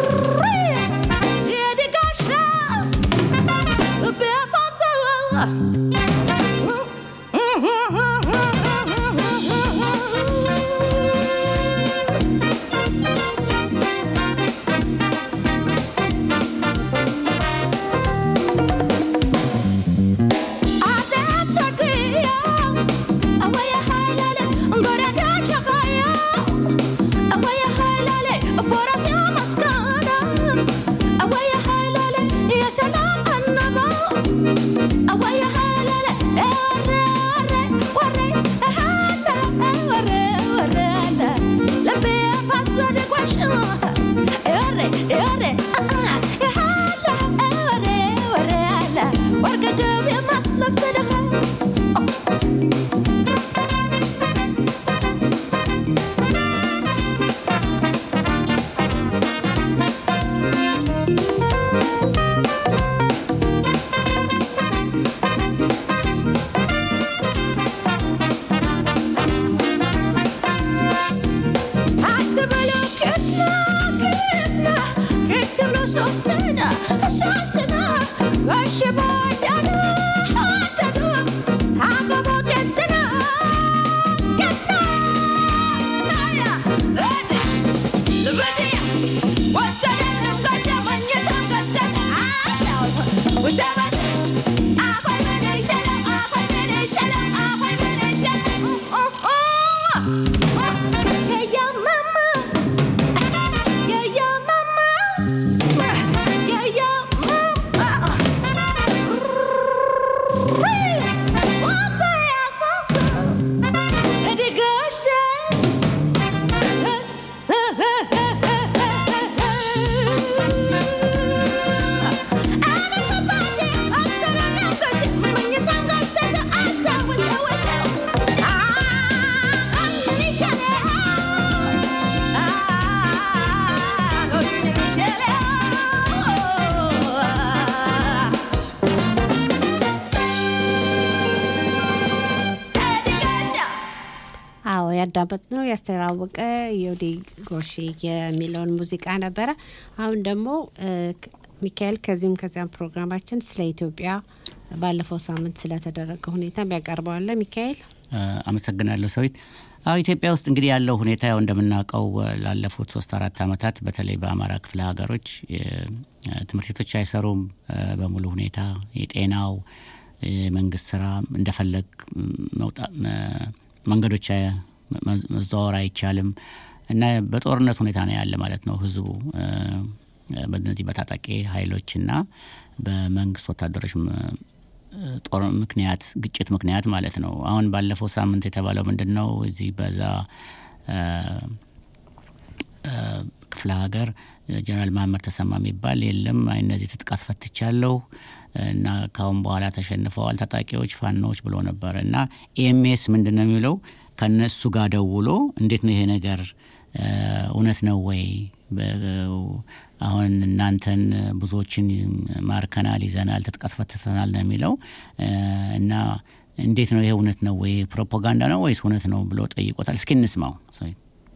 Yeah. አዎ ያዳመጥ ነው ያስተዋወቀ የወዴ ጎሼ የሚለውን ሙዚቃ ነበረ። አሁን ደግሞ እ፣ ክ- ሚካኤል ከዚህም ከዚያም ፕሮግራማችን ስለ ኢትዮጵያ ባለፈው ሳምንት ስለተደረገ ሁኔታ ያቀርበዋለ። ሚካኤል እ፣ አመሰግናለሁ ሰዊት። አዎ ኢትዮጵያ ውስጥ እንግዲህ ያለው ሁኔታ ያው እንደምናውቀው እ፣ ላለፉት ሶስት አራት ዓመታት በተለይ በአማራ ክፍለ ሀገሮች እ፣ እ፣ ትምህርት ቤቶች አይሰሩም እ፣ በሙሉ ሁኔታ የጤናው የመንግስት ስራ እንደፈለግ መውጣት መንገዶች አ- መ- መዘዋወር አይቻልም እና በጦርነት ሁኔታ ነው ያለ ማለት ነው ህዝቡ እ፣ በእነዚህ በታጣቂ ኃይሎችና በመንግስት ወታደሮች ም- ጦር ምክንያት ግጭት ምክንያት ማለት ነው። አሁን ባለፈው ሳምንት የተባለው ምንድን ነው? እዚህ በዛ እ፣ እ፣ ክፍለ ሀገር ጀነራል መሀመድ ተሰማ የሚባል የለም እነዚህ ትጥቅ አስፈትቻለሁ እና ካሁን በኋላ ተሸንፈዋል ታጣቂዎች ፋኖዎች ብሎ ነበር እና ኤምኤስ ምንድን ነው የሚለው ከነሱ ጋር ደውሎ እንዴት ነው ይሄ ነገር እ፣ እውነት ነው ወይ በ- አሁን እናንተን ብዙዎችን ማርከናል ይዘናል ትጥቅ አስፈትተናል ነው የሚለው እ፣ እና እንዴት ነው ይሄ እውነት ነው ወይ ፕሮፓጋንዳ ነው ወይስ እውነት ነው ብሎ ጠይቆታል እስኪ እንስማው ሶሪ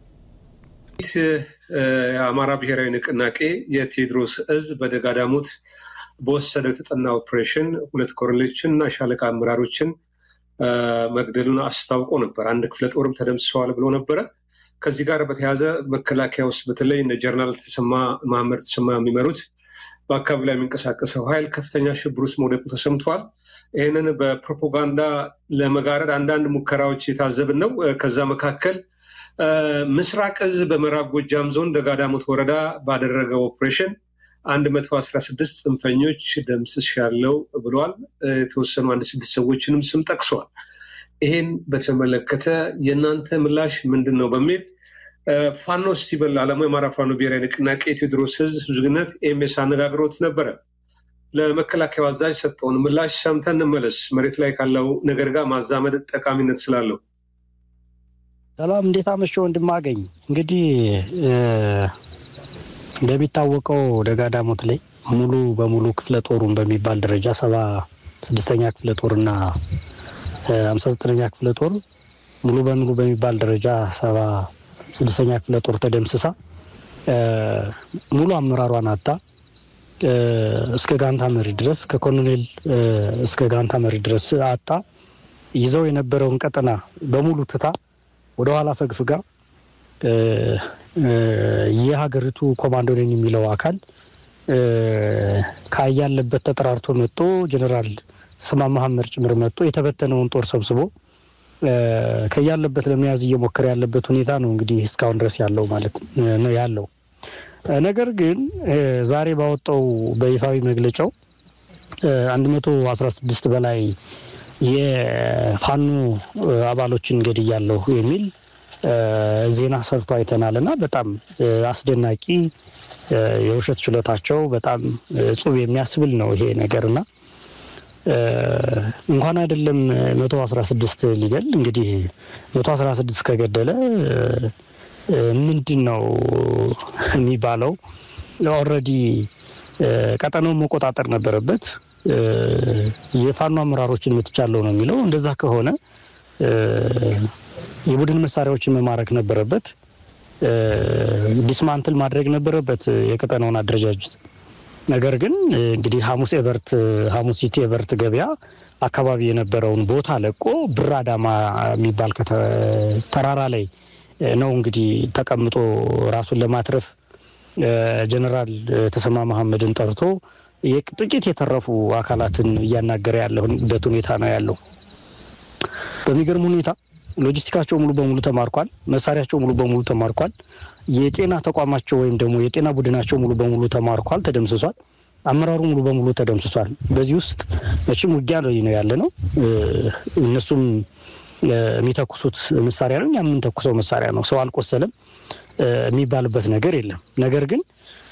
የአማራ ብሔራዊ ንቅናቄ የቴዎድሮስ እዝ በደጋዳሞት በወሰደው የተጠና ኦፕሬሽን ሁለት ኮሎኔሎችን እና ሻለቃ አመራሮችን አ፣ መግደሉን አስታውቆ ነበር። አንድ ክፍለ ጦርም ተደምስሰዋል ብሎ ነበረ። ከዚህ ጋር በተያያዘ መከላከያ ውስጥ በተለይ እነ ጀነራል ተሰማ መሐመድ ተሰማ የሚመሩት በአካባቢ ላይ የሚንቀሳቀሰው ኃይል ከፍተኛ ሽብር ውስጥ መውደቁ ተሰምቷል። ይህንን በፕሮፓጋንዳ ለመጋረድ አንዳንድ ሙከራዎች የታዘብን ነው። እ፣ ከዛ መካከል እ፣ ምስራቅ እዝ በምዕራብ ጎጃም ዞን ደጋዳሞት ወረዳ ባደረገው ኦፕሬሽን 116 ጽንፈኞች ደምስስ ያለው ብሏል። እ፣ የተወሰኑ አንድ ስድስት ሰዎችንም ስም ጠቅሷል። ይሄን በተመለከተ የእናንተ ምላሽ ምንድን ነው በሚል እ፣ ፋኖ ስቲበል አለሙ የአማራ ፋኖ ብሔራዊ ንቅናቄ የቴዎድሮስ ህዝብ ህዝብነት ኤምኤስ አነጋግሮት ነበረ። ለመከላከያው አዛዥ ሰጠውን ምላሽ ሰምተን እንመለስ። መሬት ላይ ካለው ነገር ጋር ማዛመድ ጠቃሚነት ስላለው ሰላም እንዴት አመሸ ወንድም አገኝ። እንግዲህ እ፣ እንደሚታወቀው ደጋዳሞት ላይ ሙሉ በሙሉ ክፍለ ጦሩን በሚባል ደረጃ ሰባ ስድስተኛ ክፍለ ጦርና ሀምሳ ዘጠነኛ ክፍለ ጦር ሙሉ በሙሉ በሚባል ደረጃ ሰባ ስድስተኛ ክፍለ ጦር ተደምስሳ እ፣ ሙሉ አመራሯን አጣ እ፣ እስከ ጋንታ መሪ ድረስ ከኮሎኔል እ፣ እስከ ጋንታ መሪ ድረስ አጣ ይዘው የነበረውን ቀጠና በሙሉ ትታ ወደኋላ ፈግፍጋ እ፣ እ፣ የሀገሪቱ ኮማንዶ ነኝ የሚለው አካል እ፣ ካያለበት ተጠራርቶ መጥቶ ጀኔራል ተሰማ መሐመድ ጭምር መጥቶ የተበተነውን ጦር ሰብስቦ እ፣ ከያለበት ለመያዝ እየሞከረ ያለበት ሁኔታ ነው እንግዲህ እስካሁን ድረስ ያለው ማለት ነው ያለው። እ፣ ነገር ግን እ፣ ዛሬ ባወጣው በይፋዊ መግለጫው አንድ መቶ አስራ ስድስት በላይ የፋኖ እ፣ አባሎችን ገድያለሁ የሚል እ፣ ዜና ሰርቶ አይተናል እና በጣም እ፣ አስደናቂ እ፣ የውሸት ችሎታቸው በጣም እጹብ የሚያስብል ነው ይሄ ነገር እና እ፣ እንኳን አይደለም መቶ አስራ ስድስት ሊገል እንግዲህ መቶ አስራ ስድስት ከገደለ እ፣ እ፣ ምንድን ነው የሚባለው? ኦልሬዲ ቀጠናውን መቆጣጠር ነበረበት። እ፣ የፋኖ አመራሮችን ምትቻለው ነው የሚለው። እንደዛ ከሆነ እ፣ የቡድን መሳሪያዎችን መማረክ ነበረበት። እ፣ ዲስማንትል ማድረግ ነበረበት የቀጠናውን አደረጃጀት። ነገር ግን እንግዲህ ሐሙስ ኤቨርት ሐሙስ ሲቲ ኤቨርት ገበያ አካባቢ የነበረውን ቦታ ለቆ ብር አዳማ የሚባል ተራራ ላይ ነው እንግዲህ ተቀምጦ ራሱን ለማትረፍ ጀነራል ተሰማ መሐመድን ጠርቶ ጥቂት የተረፉ አካላትን እያናገረ ያለበት ሁኔታ ነው ያለው። በሚገርም ሁኔታ ሎጂስቲካቸው ሙሉ በሙሉ ተማርኳል። መሳሪያቸው ሙሉ በሙሉ ተማርኳል። የጤና ተቋማቸው ወይም ደግሞ የጤና ቡድናቸው ሙሉ በሙሉ ተማርኳል፣ ተደምስሷል። አመራሩ ሙሉ በሙሉ ተደምስሷል። በዚህ ውስጥ መቼም ውጊያ ላይ ነው ያለ ነው። እነሱም የሚተኩሱት መሳሪያ ነው፣ እኛ የምንተኩሰው መሳሪያ ነው። ሰው አልቆሰለም የሚባልበት ነገር የለም። ነገር ግን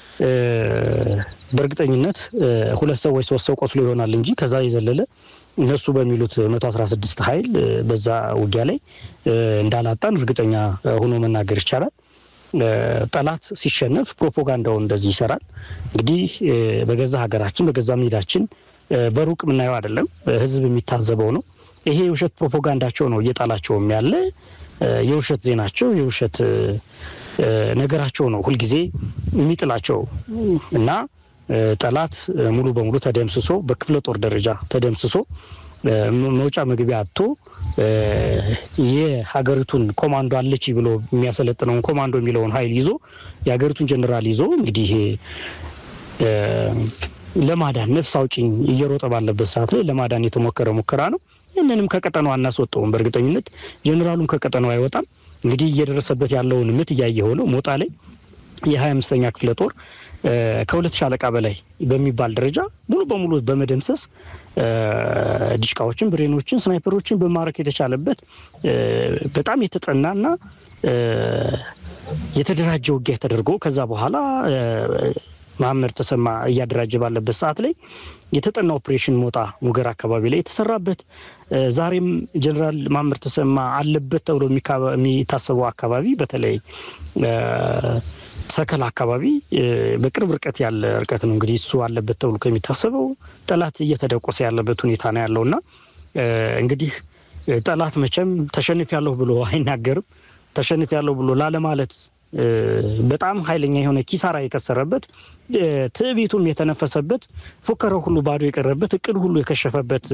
በእርግጠኝነት ሁለት ሰዎች ሶስት ሰው ቆስሎ ይሆናል እንጂ ከዛ የዘለለ እነሱ በሚሉት መቶ አስራ ስድስት ኃይል በዛ ውጊያ ላይ እንዳላጣን እርግጠኛ ሆኖ መናገር ይቻላል። ጠላት ሲሸነፍ ፕሮፓጋንዳውን እንደዚህ ይሰራል። እንግዲህ በገዛ ሀገራችን በገዛ ሜዳችን በሩቅ የምናየው አይደለም፣ ህዝብ የሚታዘበው ነው። ይሄ የውሸት ፕሮፓጋንዳቸው ነው እየጣላቸውም ያለ የውሸት ዜናቸው የውሸት ነገራቸው ነው ሁልጊዜ የሚጥላቸው እና ጠላት ሙሉ በሙሉ ተደምስሶ በክፍለ ጦር ደረጃ ተደምስሶ መውጫ መግቢያ አጥቶ የሀገሪቱን ኮማንዶ አለች ብሎ የሚያሰለጥነውን ኮማንዶ የሚለውን ኃይል ይዞ የሀገሪቱን ጀኔራል ይዞ እንግዲህ ለማዳን ነፍስ አውጭኝ እየሮጠ ባለበት ሰዓት ላይ ለማዳን የተሞከረ ሙከራ ነው። ይህንንም ከቀጠናው አናስወጣውም። በእርግጠኝነት ጀኔራሉም ከቀጠናው አይወጣም። እንግዲህ እየደረሰበት ያለውን ምት እያየ ሆነው ሞጣ ላይ የሀያ አምስተኛ ክፍለ ጦር ከሁለት ሻለቃ በላይ በሚባል ደረጃ ሙሉ በሙሉ በመደምሰስ ዲሽቃዎችን፣ ብሬኖችን፣ ስናይፐሮችን በማረክ የተቻለበት በጣም የተጠናና የተደራጀ ውጊያ ተደርጎ ከዛ በኋላ መሀመድ ተሰማ እያደራጀ ባለበት ሰዓት ላይ የተጠና ኦፕሬሽን ሞጣ ሙገር አካባቢ ላይ የተሰራበት ዛሬም ጀኔራል መሀመድ ተሰማ አለበት ተብሎ የሚታሰበው አካባቢ በተለይ ሰከላ አካባቢ በቅርብ ርቀት ያለ ርቀት ነው እንግዲህ እሱ አለበት ተብሎ ከሚታሰበው ጠላት እየተደቆሰ ያለበት ሁኔታ ነው ያለው እና እንግዲህ ጠላት መቼም ተሸንፍ ያለሁ ብሎ አይናገርም። ተሸንፍ ያለሁ ብሎ ላለማለት በጣም ኃይለኛ የሆነ ኪሳራ የከሰረበት ትዕቢቱም የተነፈሰበት ፉከራው ሁሉ ባዶ የቀረበት እቅድ ሁሉ የከሸፈበት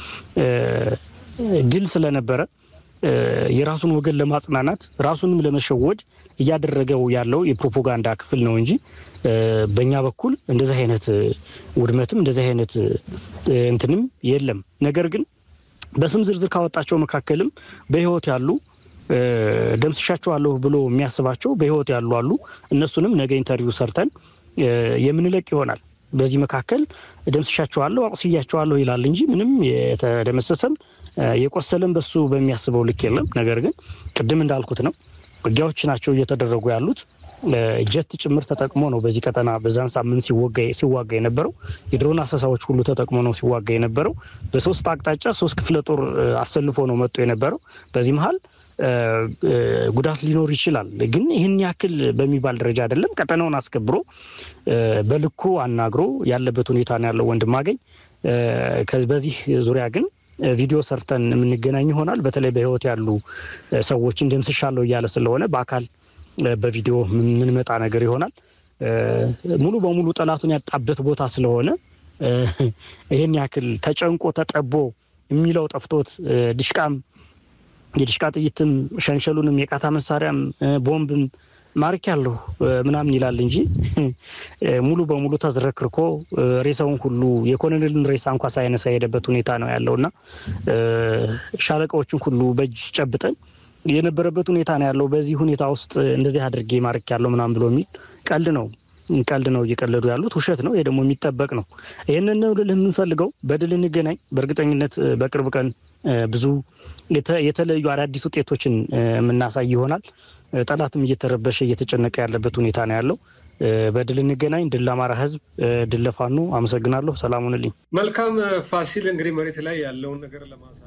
ድል ስለነበረ የራሱን ወገን ለማጽናናት ራሱንም ለመሸወድ እያደረገው ያለው የፕሮፓጋንዳ ክፍል ነው እንጂ በእኛ በኩል እንደዚህ አይነት ውድመትም እንደዚህ አይነት እንትንም የለም። ነገር ግን በስም ዝርዝር ካወጣቸው መካከልም በህይወት ያሉ ደምስሻቸዋለሁ ብሎ የሚያስባቸው በህይወት ያሉ አሉ። እነሱንም ነገ ኢንተርቪው ሰርተን የምንለቅ ይሆናል። በዚህ መካከል ደምስሻቸዋለሁ፣ አቁስያቸዋለሁ ይላል እንጂ ምንም የተደመሰሰም የቆሰለም በሱ በሚያስበው ልክ የለም። ነገር ግን ቅድም እንዳልኩት ነው ውጊያዎች ናቸው እየተደረጉ ያሉት። ጀት ጭምር ተጠቅሞ ነው በዚህ ቀጠና በዛን ሳምንት ሲዋጋ የነበረው። የድሮን አሰሳዎች ሁሉ ተጠቅሞ ነው ሲዋጋ የነበረው። በሶስት አቅጣጫ ሶስት ክፍለ ጦር አሰልፎ ነው መጥቶ የነበረው። በዚህ መሀል ጉዳት ሊኖር ይችላል፣ ግን ይህን ያክል በሚባል ደረጃ አይደለም። ቀጠናውን አስከብሮ በልኩ አናግሮ ያለበት ሁኔታ ነው ያለው ወንድም አገኝ። በዚህ ዙሪያ ግን ቪዲዮ ሰርተን የምንገናኝ ይሆናል። በተለይ በህይወት ያሉ ሰዎችን ደምስሻለሁ እያለ ስለሆነ በአካል በቪዲዮ የምንመጣ ነገር ይሆናል። ሙሉ በሙሉ ጠላቱን ያጣበት ቦታ ስለሆነ ይህን ያክል ተጨንቆ ተጠቦ የሚለው ጠፍቶት ድሽቃም የድሽቃ ጥይትም ሸንሸሉንም የቃታ መሳሪያም ቦምብም ማርክ ያለሁ ምናምን ይላል እንጂ ሙሉ በሙሉ ተዝረክርኮ ሬሳውን ሁሉ የኮሎኔልን ሬሳ እንኳ ሳይነሳ የሄደበት ሁኔታ ነው ያለው እና ሻለቃዎችን ሁሉ በእጅ ጨብጠን የነበረበት ሁኔታ ነው ያለው። በዚህ ሁኔታ ውስጥ እንደዚህ አድርጌ ማርክ ያለው ምናምን ብሎ የሚል ቀልድ ነው ቀልድ ነው እየቀለዱ ያሉት፣ ውሸት ነው። ይሄ ደግሞ የሚጠበቅ ነው። ይህንን ነው ልልህ የምንፈልገው። በድል እንገናኝ። በእርግጠኝነት በቅርብ ቀን ብዙ የተለዩ አዳዲስ ውጤቶችን የምናሳይ ይሆናል። ጠላትም እየተረበሸ እየተጨነቀ ያለበት ሁኔታ ነው ያለው። በድል እንገናኝ። ድል ለአማራ ሕዝብ፣ ድል ለፋኖ። አመሰግናለሁ። ሰላም ሁንልኝ። መልካም ፋሲል፣ እንግዲህ መሬት ላይ ያለውን ነገር ለማሳየት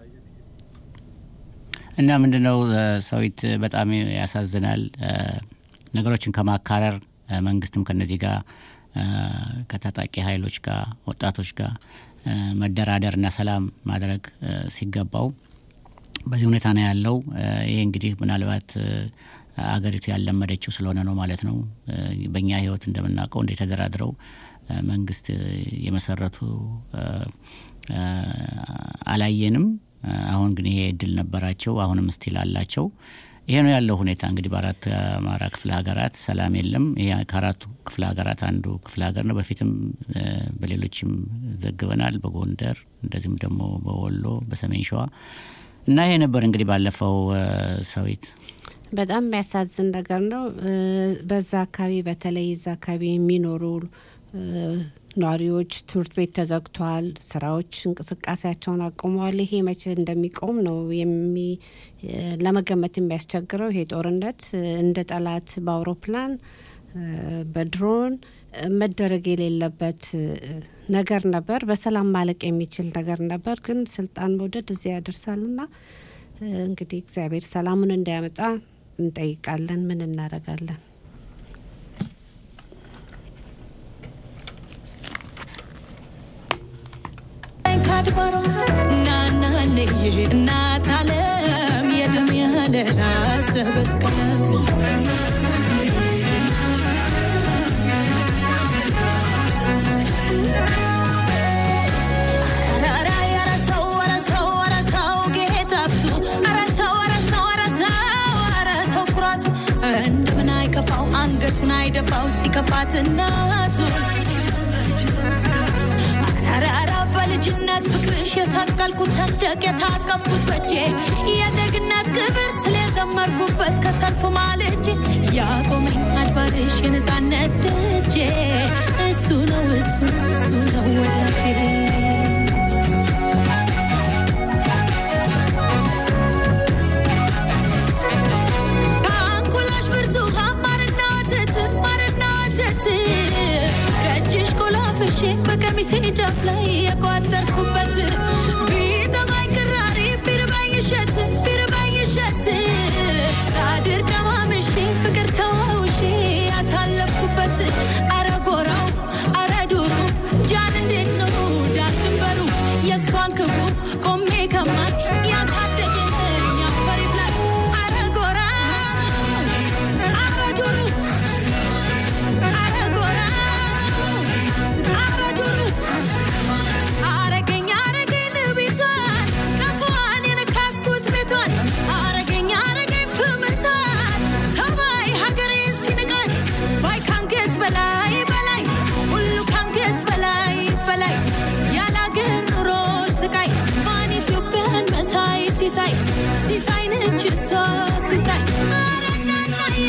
እና ምንድነው ሰዊት በጣም ያሳዝናል። ነገሮችን ከማካረር መንግስትም ከነዚህ ጋር ከታጣቂ ኃይሎች ጋር ወጣቶች ጋር መደራደርና ሰላም ማድረግ ሲገባው በዚህ ሁኔታ ነው ያለው። ይሄ እንግዲህ ምናልባት አገሪቱ ያለመደችው ስለሆነ ነው ማለት ነው። በእኛ ህይወት እንደምናውቀው እንደ ተደራድረው መንግስት የመሰረቱ አላየንም። አሁን ግን ይሄ እድል ነበራቸው። አሁንም ስቲል አላቸው። ይሄ ነው ያለው ሁኔታ። እንግዲህ በአራት አማራ ክፍለ ሀገራት ሰላም የለም። ይሄ ከአራቱ ክፍለ ሀገራት አንዱ ክፍለ ሀገር ነው። በፊትም በሌሎችም ዘግበናል። በጎንደር እንደዚሁም ደግሞ በወሎ፣ በሰሜን ሸዋ እና ይሄ ነበር እንግዲህ ባለፈው ሰዊት በጣም የሚያሳዝን ነገር ነው። በዛ አካባቢ በተለይ እዛ አካባቢ የሚኖሩ ነዋሪዎች ትምህርት ቤት ተዘግቷል፣ ስራዎች እንቅስቃሴያቸውን አቁመዋል። ይሄ መቼ እንደሚቆም ነው ለመገመት የሚያስቸግረው። ይሄ ጦርነት እንደ ጠላት በአውሮፕላን በድሮን መደረግ የሌለበት ነገር ነበር። በሰላም ማለቅ የሚችል ነገር ነበር። ግን ስልጣን መውደድ እዚያ ያደርሳልና እንግዲህ እግዚአብሔር ሰላሙን እንዳያመጣ እንጠይቃለን። ምን እናደርጋለን? ካድባሮ ናናንዬ እናት አለም የደም ያለላ ሰበስቀለ እንደምን አይከፋው አንገቱን አይደፋው ሲከፋት እናቱ አራራ በልጅነት ፍቅርሽ የሰቀልኩት ሰንደቅ የታቀፍኩት በጄ የዜግነት ክብር ስለዘመርኩበት ከሰልፉ ማልጄ ያቆመኝ አድባርሽ የነፃነት ደጄ እሱ ነው እሱ ነው እሱ ነው ወዳጄ ከአንኩላሽ ብርቱካን ማርና ወተት ማርና ወተት ከእጅሽ ቆላፍሼ በቀሚሴ ጫፍ ላይ የቋጠርኩበት ቢጠማኝ ቅራሪ ቢርባኝ እሸት ቢርባኝ እሸት ሳድር ቀማምሼ ፍቅር ተዋውሼ ያሳለፍኩበት አረ ጎራው አረ ዱሩ ጃን እንዴት ነው ዳር ድንበሩ የእሷን ክፉ ቆሜ ከማይ ያሳደገኝ አፈር ይብላል አረ ጎራ አረ ዱሩ አረ ጎራ አረ ዱሩ አረገኝ አረገኝ ቤቷን ቀፏን የነካኩት ቤቷን አረገኝ አረገኝ ፍምሳት ሰማይ ሀገሬን ሲንቃት ባይ ካንገት በላይ በላይ ሁሉ ካንገት በላይ በላይ ያላገር ኑሮ ስቃይ ማን ኢትዮጵያን መሳይ ሲሳይ ሲሳይ ነች እሷ ሲሳይ ኧረ እናናዬ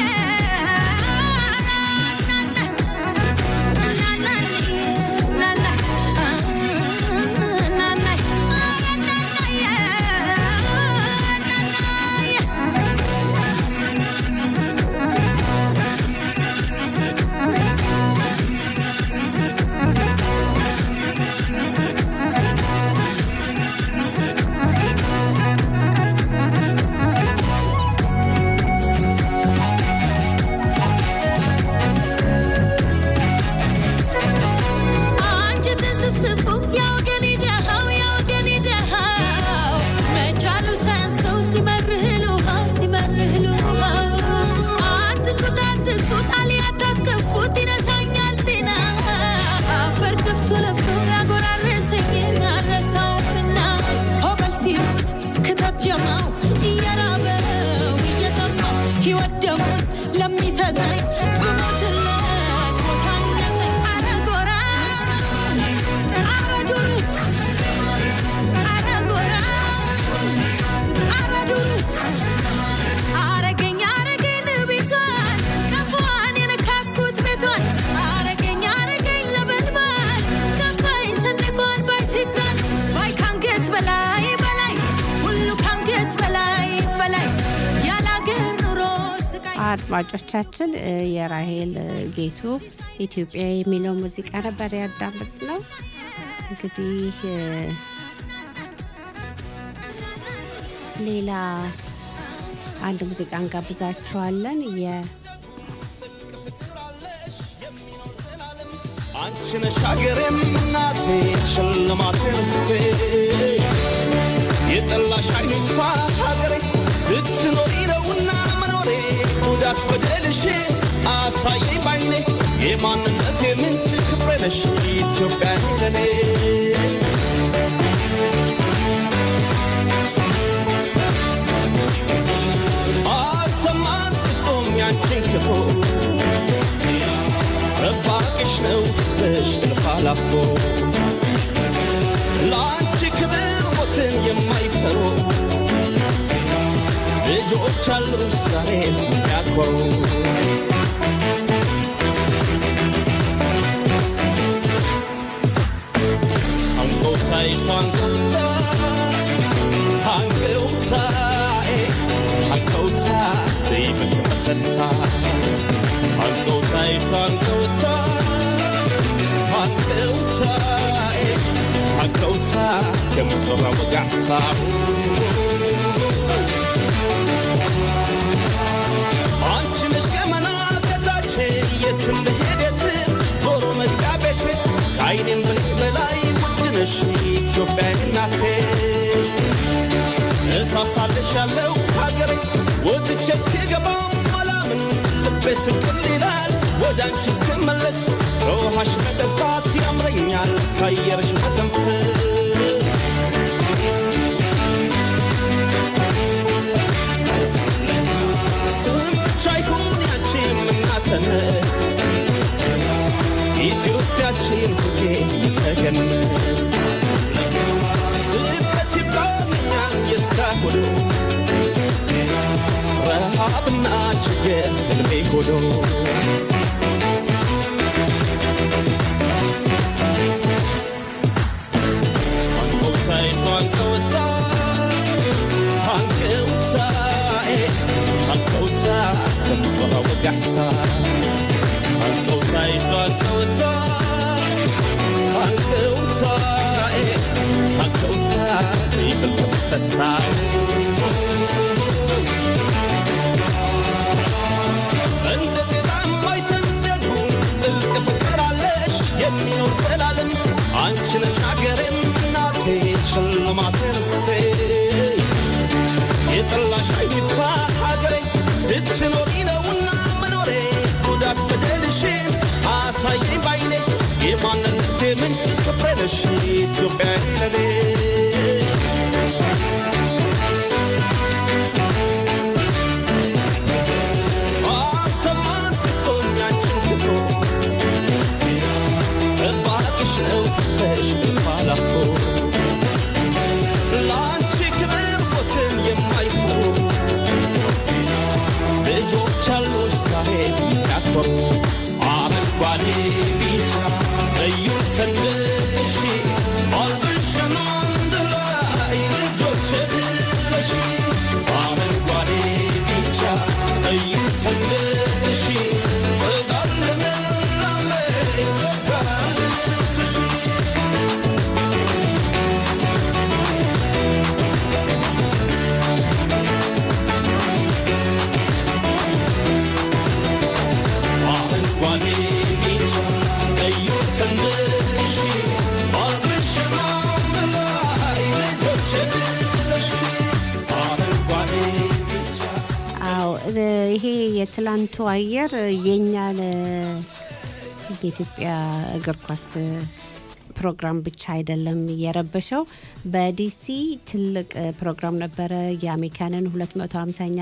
አንጀት ስፍስፉ ያወገን ደሃው ያወገን ደሃው መቻሉ ሳያንሰው ሲመርህ ልውሃው ሲመርህ ልውሃው አትኩት አትኩት አልያ ታስከፉት ይነሳኛል ጤና አፈር ከፍቶ ለፍቶ ያጎራረሰኝን አረሳውምና ሆበል ሲሉት ክተት ጀማው እየራበው እየጠማው ሕይወት ደሙን ለሚሰጠኝ ብሞትለት ቦታ አነሰኝ አረ ጎራ አረ ዱሩ አረ ጎራ አረ ዱሩ አረገኝ አረገኝ ቤቷን ቀፏን የነካኩት ቤቷን አረገኝ አረገኝ ለበልባል ከፋኝ ሰንደቋን ባይ ሲጣል ባይ ካንገት በላይ በላይ ሁሉ ካንገት በላይ በላይ ያላገር ኑሮ ስቃይ አድማጮቻችን እ የራሄል እ ጌቱ ኢትዮጵያ የሚለው ሙዚቃ ነበር ያዳምጥ ነው። እንግዲህ እ ሌላ አንድ ሙዚቃ እንጋብዛችኋለን። የ አንቺ ነሽ ሀገሬም እናቴ ሽልማቴ ርስቴ የጠላሽ አይነት ሀገሬ ስትኖሪ ነውና መኖሬ ጉዳት በደልሽን አሳየኝ ባይኔ የማንነት የምንጭ ክብሬ ነሽ ኢትዮጵያ ለኔ አልሰማን ፍጹም ያንቺን ክፉ ረባቅሽ ነው ሕዝብሽ እልፍ አላፎ ለአንቺ ክብር ሞትን የማይፈሩ ልጆች አሉሽ ዛሬ የሚያኮሩ አንጎታይ አንጎታ አንጎታዬ አንጎታ ዘይብል ተሰታ አንጎታይ አንጎታ አንጎታዬ አንጎታ ከምጥራ ወጋዕታ አንቺ ነሽ ገመና ከታች የትም ብሄድ የትም ዞሮ መግቢያ ቤቴ ከአይኔም ብሌ በላይ ውድ ነሽ ኢትዮጵያ እናቴ እሳሳልሻለሁ ሀገሬ ወጥቼ እስክገባም አላምን ልቤ ስቅል ይላል ወደ አንቺ እስክመለስ ከውሃሽ መጠጣት ያምረኛል ከአየርሽ መተንፈስ ስም ብቻ ይሁን ያንቺ እናትነት ኢትዮጵያችን ሁሌ ተገነት ስበት ይባልኛል የእስካሁኑ ረሃብና ችግር ህልሜ ሆኖ አንቆታይ አንቆታ አንቆታዬ አንቆታ ከምጮኸ ወጋሕታ አንቆታይ አንቆታ አንቆታዬ አንቆታ ዘይብል ተመሰታ እንደ ጤዛ የማይተንደዱ ጥልቅ ፍቅር አለሽ የሚኖር ዘላለም አንቺ ነሽ ሀገሬም እናቴ ሽልማቴ ርስቴ የጠላሽ አይጥፋ ሀገሬ ስትኖሪ ነውና መኖሬ ጉዳት በደልሽን አሳየኝ ባይኔ የማንነቴ ምንጭ ክብሬ ነሽ ኢትዮጵያ ለኔ አሰማን ፍጹም ያንቺን ክፉ ጠባቂሽ ነው ሕዝብሽ እልፍ አላፎ ለአንቺ ክብር ሞትን የማይፈሩ ልጆች አሉሽ ዛሬ የሚያኮሩ አረንጓዴ ቢጫ ቀዩን ሰንደቅሽ አልብሽን አንድ ላይ ልጆች ብለሽ አረንጓዴ ቢጫ ቀዩን ሰንደቅሽ ፍቅር ልምላሜ ባልብስሽ አረንጓዴ ቢጫ ቀዩ ሰንደቅሽ አልብሽን አንድ ላይ ልጆች ብለሽ አረንጓዴ ቢጫ አዎ እ፣ ይሄ የትላንቱ አየር የኛ የኢትዮጵያ እግር ኳስ ፕሮግራም ብቻ አይደለም የረበሸው። በዲሲ ትልቅ ፕሮግራም ነበረ። የአሜሪካንን 250ኛ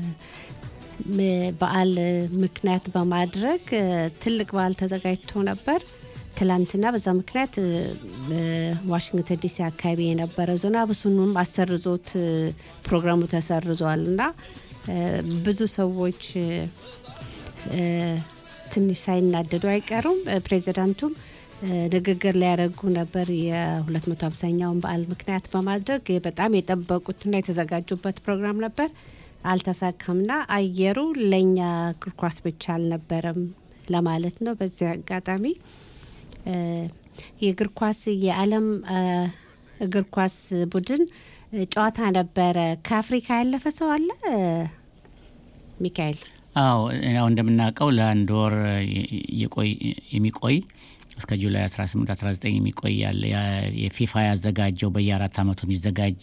በዓል ምክንያት በማድረግ እ፣ ትልቅ በዓል ተዘጋጅቶ ነበር ትላንትና። በዛ ምክንያት እ፣ እ፣ ዋሽንግተን ዲሲ አካባቢ የነበረው ዝናብ እሱንም አሰርዞት እ፣ ፕሮግራሙ ተሰርዟል እና እ፣ ብዙ ሰዎች እ፣ እ፣ ትንሽ ሳይናደዱ አይቀሩም። እ፣ ፕሬዚዳንቱም እ፣ ንግግር ሊያደርጉ ነበር የ250ኛውን በዓል ምክንያት በማድረግ በጣም የጠበቁትና የተዘጋጁበት ፕሮግራም ነበር። አልተሳካምና አየሩ ለእኛ እግር ኳስ ብቻ አልነበረም ለማለት ነው። በዚህ አጋጣሚ እ፣ የእግር ኳስ የዓለም እ፣ እግር ኳስ ቡድን እ፣ ጨዋታ ነበረ። ከአፍሪካ ያለፈ ሰው አለ እ፣ ሚካኤል? አዎ ያው እንደምናውቀው ለአንድ ወር የቆይ የሚቆይ እስከ ጁላይ 18 19 የሚቆይ ያለ ያ- የፊፋ ያዘጋጀው በየአራት ዓመቱ የሚዘጋጅ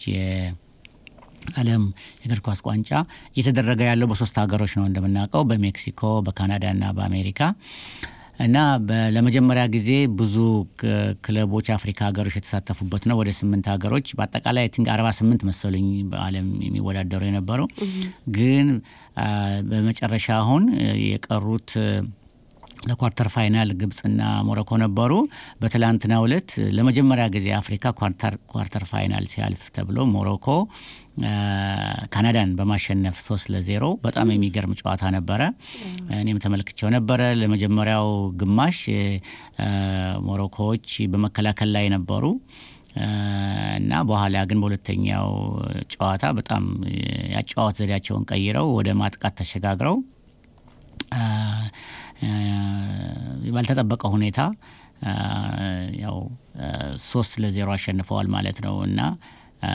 የዓለም የእግር ኳስ ዋንጫ እየተደረገ ያለው በሶስት ሀገሮች ነው እንደምናውቀው በሜክሲኮ፣ በካናዳ እና በአሜሪካ እና በ- ለመጀመሪያ ጊዜ ብዙ ክ- ክለቦች አፍሪካ ሀገሮች የተሳተፉበት ነው። ወደ ስምንት ሀገሮች በአጠቃላይ ቲንክ 48 መሰሉኝ በዓለም የሚወዳደሩ የነበረው ግን አ፣ በመጨረሻ አሁን እ፣ የቀሩት እ፣ ለኳርተር ፋይናል ግብፅና ሞሮኮ ነበሩ። በትላንትናው ዕለት ለመጀመሪያ ጊዜ አፍሪካ ኳርተር ኳርተር ፋይናል ሲያልፍ ተብሎ ሞሮኮ አ፣ ካናዳን በማሸነፍ ሶስት ለዜሮ በጣም የሚገርም ጨዋታ ነበረ። እኔም ተመልክቼው ነበረ። ለመጀመሪያው ግማሽ አ፣ ሞሮኮዎች በመከላከል ላይ ነበሩ አ፣ እና በኋላ ግን በሁለተኛው ጨዋታ በጣም ያጨዋወት ዘዴያቸውን ቀይረው ወደ ማጥቃት ተሸጋግረው አ፣ አ፣ ባልተጠበቀ ሁኔታ አ፣ ያው አ፣ ሶስት ለዜሮ አሸንፈዋል ማለት ነው እና አ፣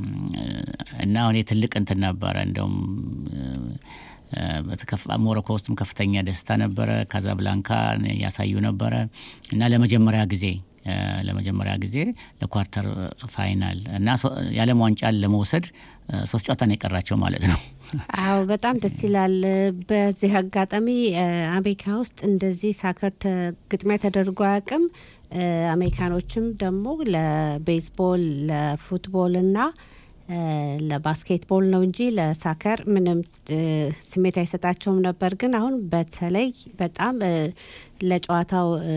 እና እኔ ትልቅ እንትን ነበረ እንደውም አ፣ በተከፋ- ሞሮኮ ውስጥም ከፍተኛ ደስታ ነበረ። ካዛብላንካ ያሳዩ ነበረ እና ለመጀመሪያ ጊዜ አ፣ ለመጀመሪያ ጊዜ ለኳርተር ፋይናል እና ሶ- የዓለም ዋንጫን ለመውሰድ አ፣ ሶስት ጨዋታ ነው የቀራቸው ማለት ነው። አዎ በጣም ደስ ይላል። በዚህ አጋጣሚ እ፣ አሜሪካ ውስጥ እንደዚህ ሳከር ተ- ግጥሚያ ተደርጎ አያውቅም። እ፣ አሜሪካኖችም ደግሞ ለቤዝቦል ለፉትቦል እና እ፣ ለባስኬትቦል ነው እንጂ ለሳከር ምንም እ፣ ስሜት አይሰጣቸውም ነበር። ግን አሁን በተለይ በጣም እ፣ ለጨዋታው እ፣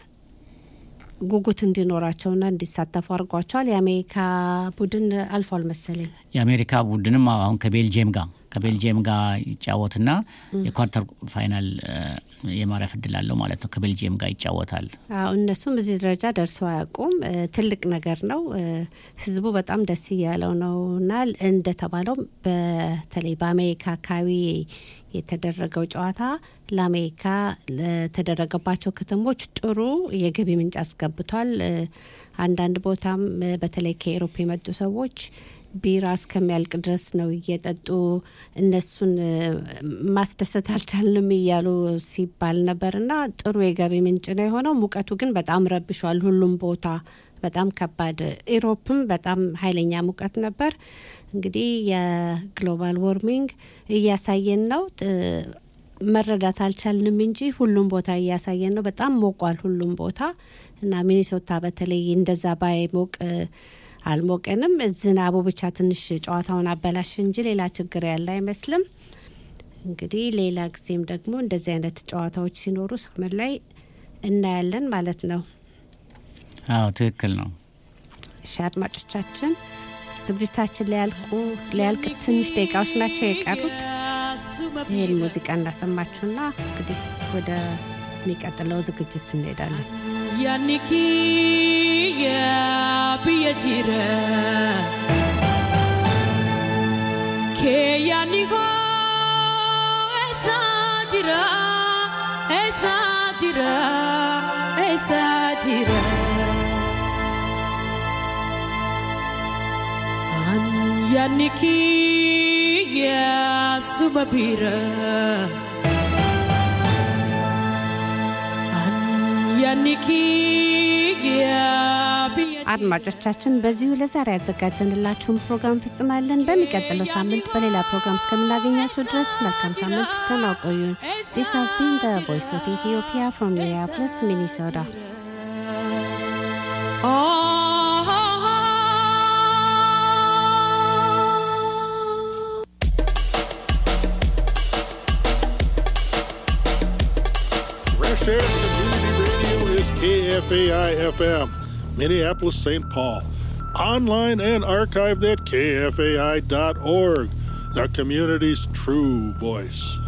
ጉጉት እንዲኖራቸውና እንዲሳተፉ አድርጓቸዋል። የአሜሪካ ቡድን አልፏል መሰለኝ። የአሜሪካ ቡድንም አሁን ከቤልጅየም ጋር ከቤልጅየም ጋር ይጫወትና የኳርተር ፋይናል አ፣ የማረፍ እድል አለው ማለት ነው። ከቤልጅየም ጋር ይጫወታል። አዎ እነሱም እዚህ ደረጃ ደርሰው አያውቁም። እ፣ ትልቅ ነገር ነው። እ፣ ህዝቡ በጣም ደስ እያለው ነው እና እንደተባለው በተለይ በአሜሪካ አካባቢ የተደረገው ጨዋታ ለአሜሪካ ለተደረገባቸው ከተሞች ጥሩ የገቢ ምንጭ አስገብቷል። እ፣ አንዳንድ ቦታም እ፣ በተለይ ከኤሮፕ የመጡ ሰዎች ቢራ እስከሚያልቅ ድረስ ነው እየጠጡ እነሱን እ፣ ማስደሰት አልቻልንም እያሉ ሲባል ነበር እና ጥሩ የገቢ ምንጭ ነው የሆነው። ሙቀቱ ግን በጣም ረብሿል ሁሉም ቦታ በጣም ከባድ ኢሮፕም በጣም ኃይለኛ ሙቀት ነበር። እንግዲህ የግሎባል ዎርሚንግ እያሳየን ነው። ጥ- መረዳት አልቻልንም እንጂ ሁሉም ቦታ እያሳየን ነው። በጣም ሞቋል ሁሉም ቦታ እና ሚኒሶታ በተለይ እንደዛ ባይሞቅ እ፣ አልሞቀንም። ዝናቡ ብቻ ትንሽ ጨዋታውን አበላሽ እንጂ ሌላ ችግር ያለ አይመስልም። እንግዲህ ሌላ ጊዜም ደግሞ እንደዚህ አይነት ጨዋታዎች ሲኖሩ ሰመር ላይ እናያለን ማለት ነው። አዎ ትክክል ነው። እሺ አድማጮቻችን ዝግጅታችን ሊያልቁ ሊያልቅ ትንሽ ደቂቃዎች ናቸው የቀሩት። ይህን ሙዚቃ እናሰማችሁና እንግዲህ ወደ የሚቀጥለው ዝግጅት እንሄዳለን። Yaani kiyya biyya jira kee yaani hoo eessa jira eessa jira eessa jira an yaani kiyya suma bira an yaani kiyya biyya አድማጮቻችን በዚሁ ለዛሬ ያዘጋጀንላችሁን ፕሮግራም ፍጽማለን። በሚቀጥለው ሳምንት በሌላ ፕሮግራም እስከምናገኛችሁ ድረስ መልካም ሳምንት፣ ደህና ቆዩን። ዚስ ሃዝ ቢን ዘ ቮይስ ኦፍ ኢትዮጵያ ፍሮም ሚኒያፖሊስ ሚኒሶታ። Fresh Air Community Radio is KFAI FM, Minneapolis, St. Paul. Online and archived at kfai.org, the community's true voice.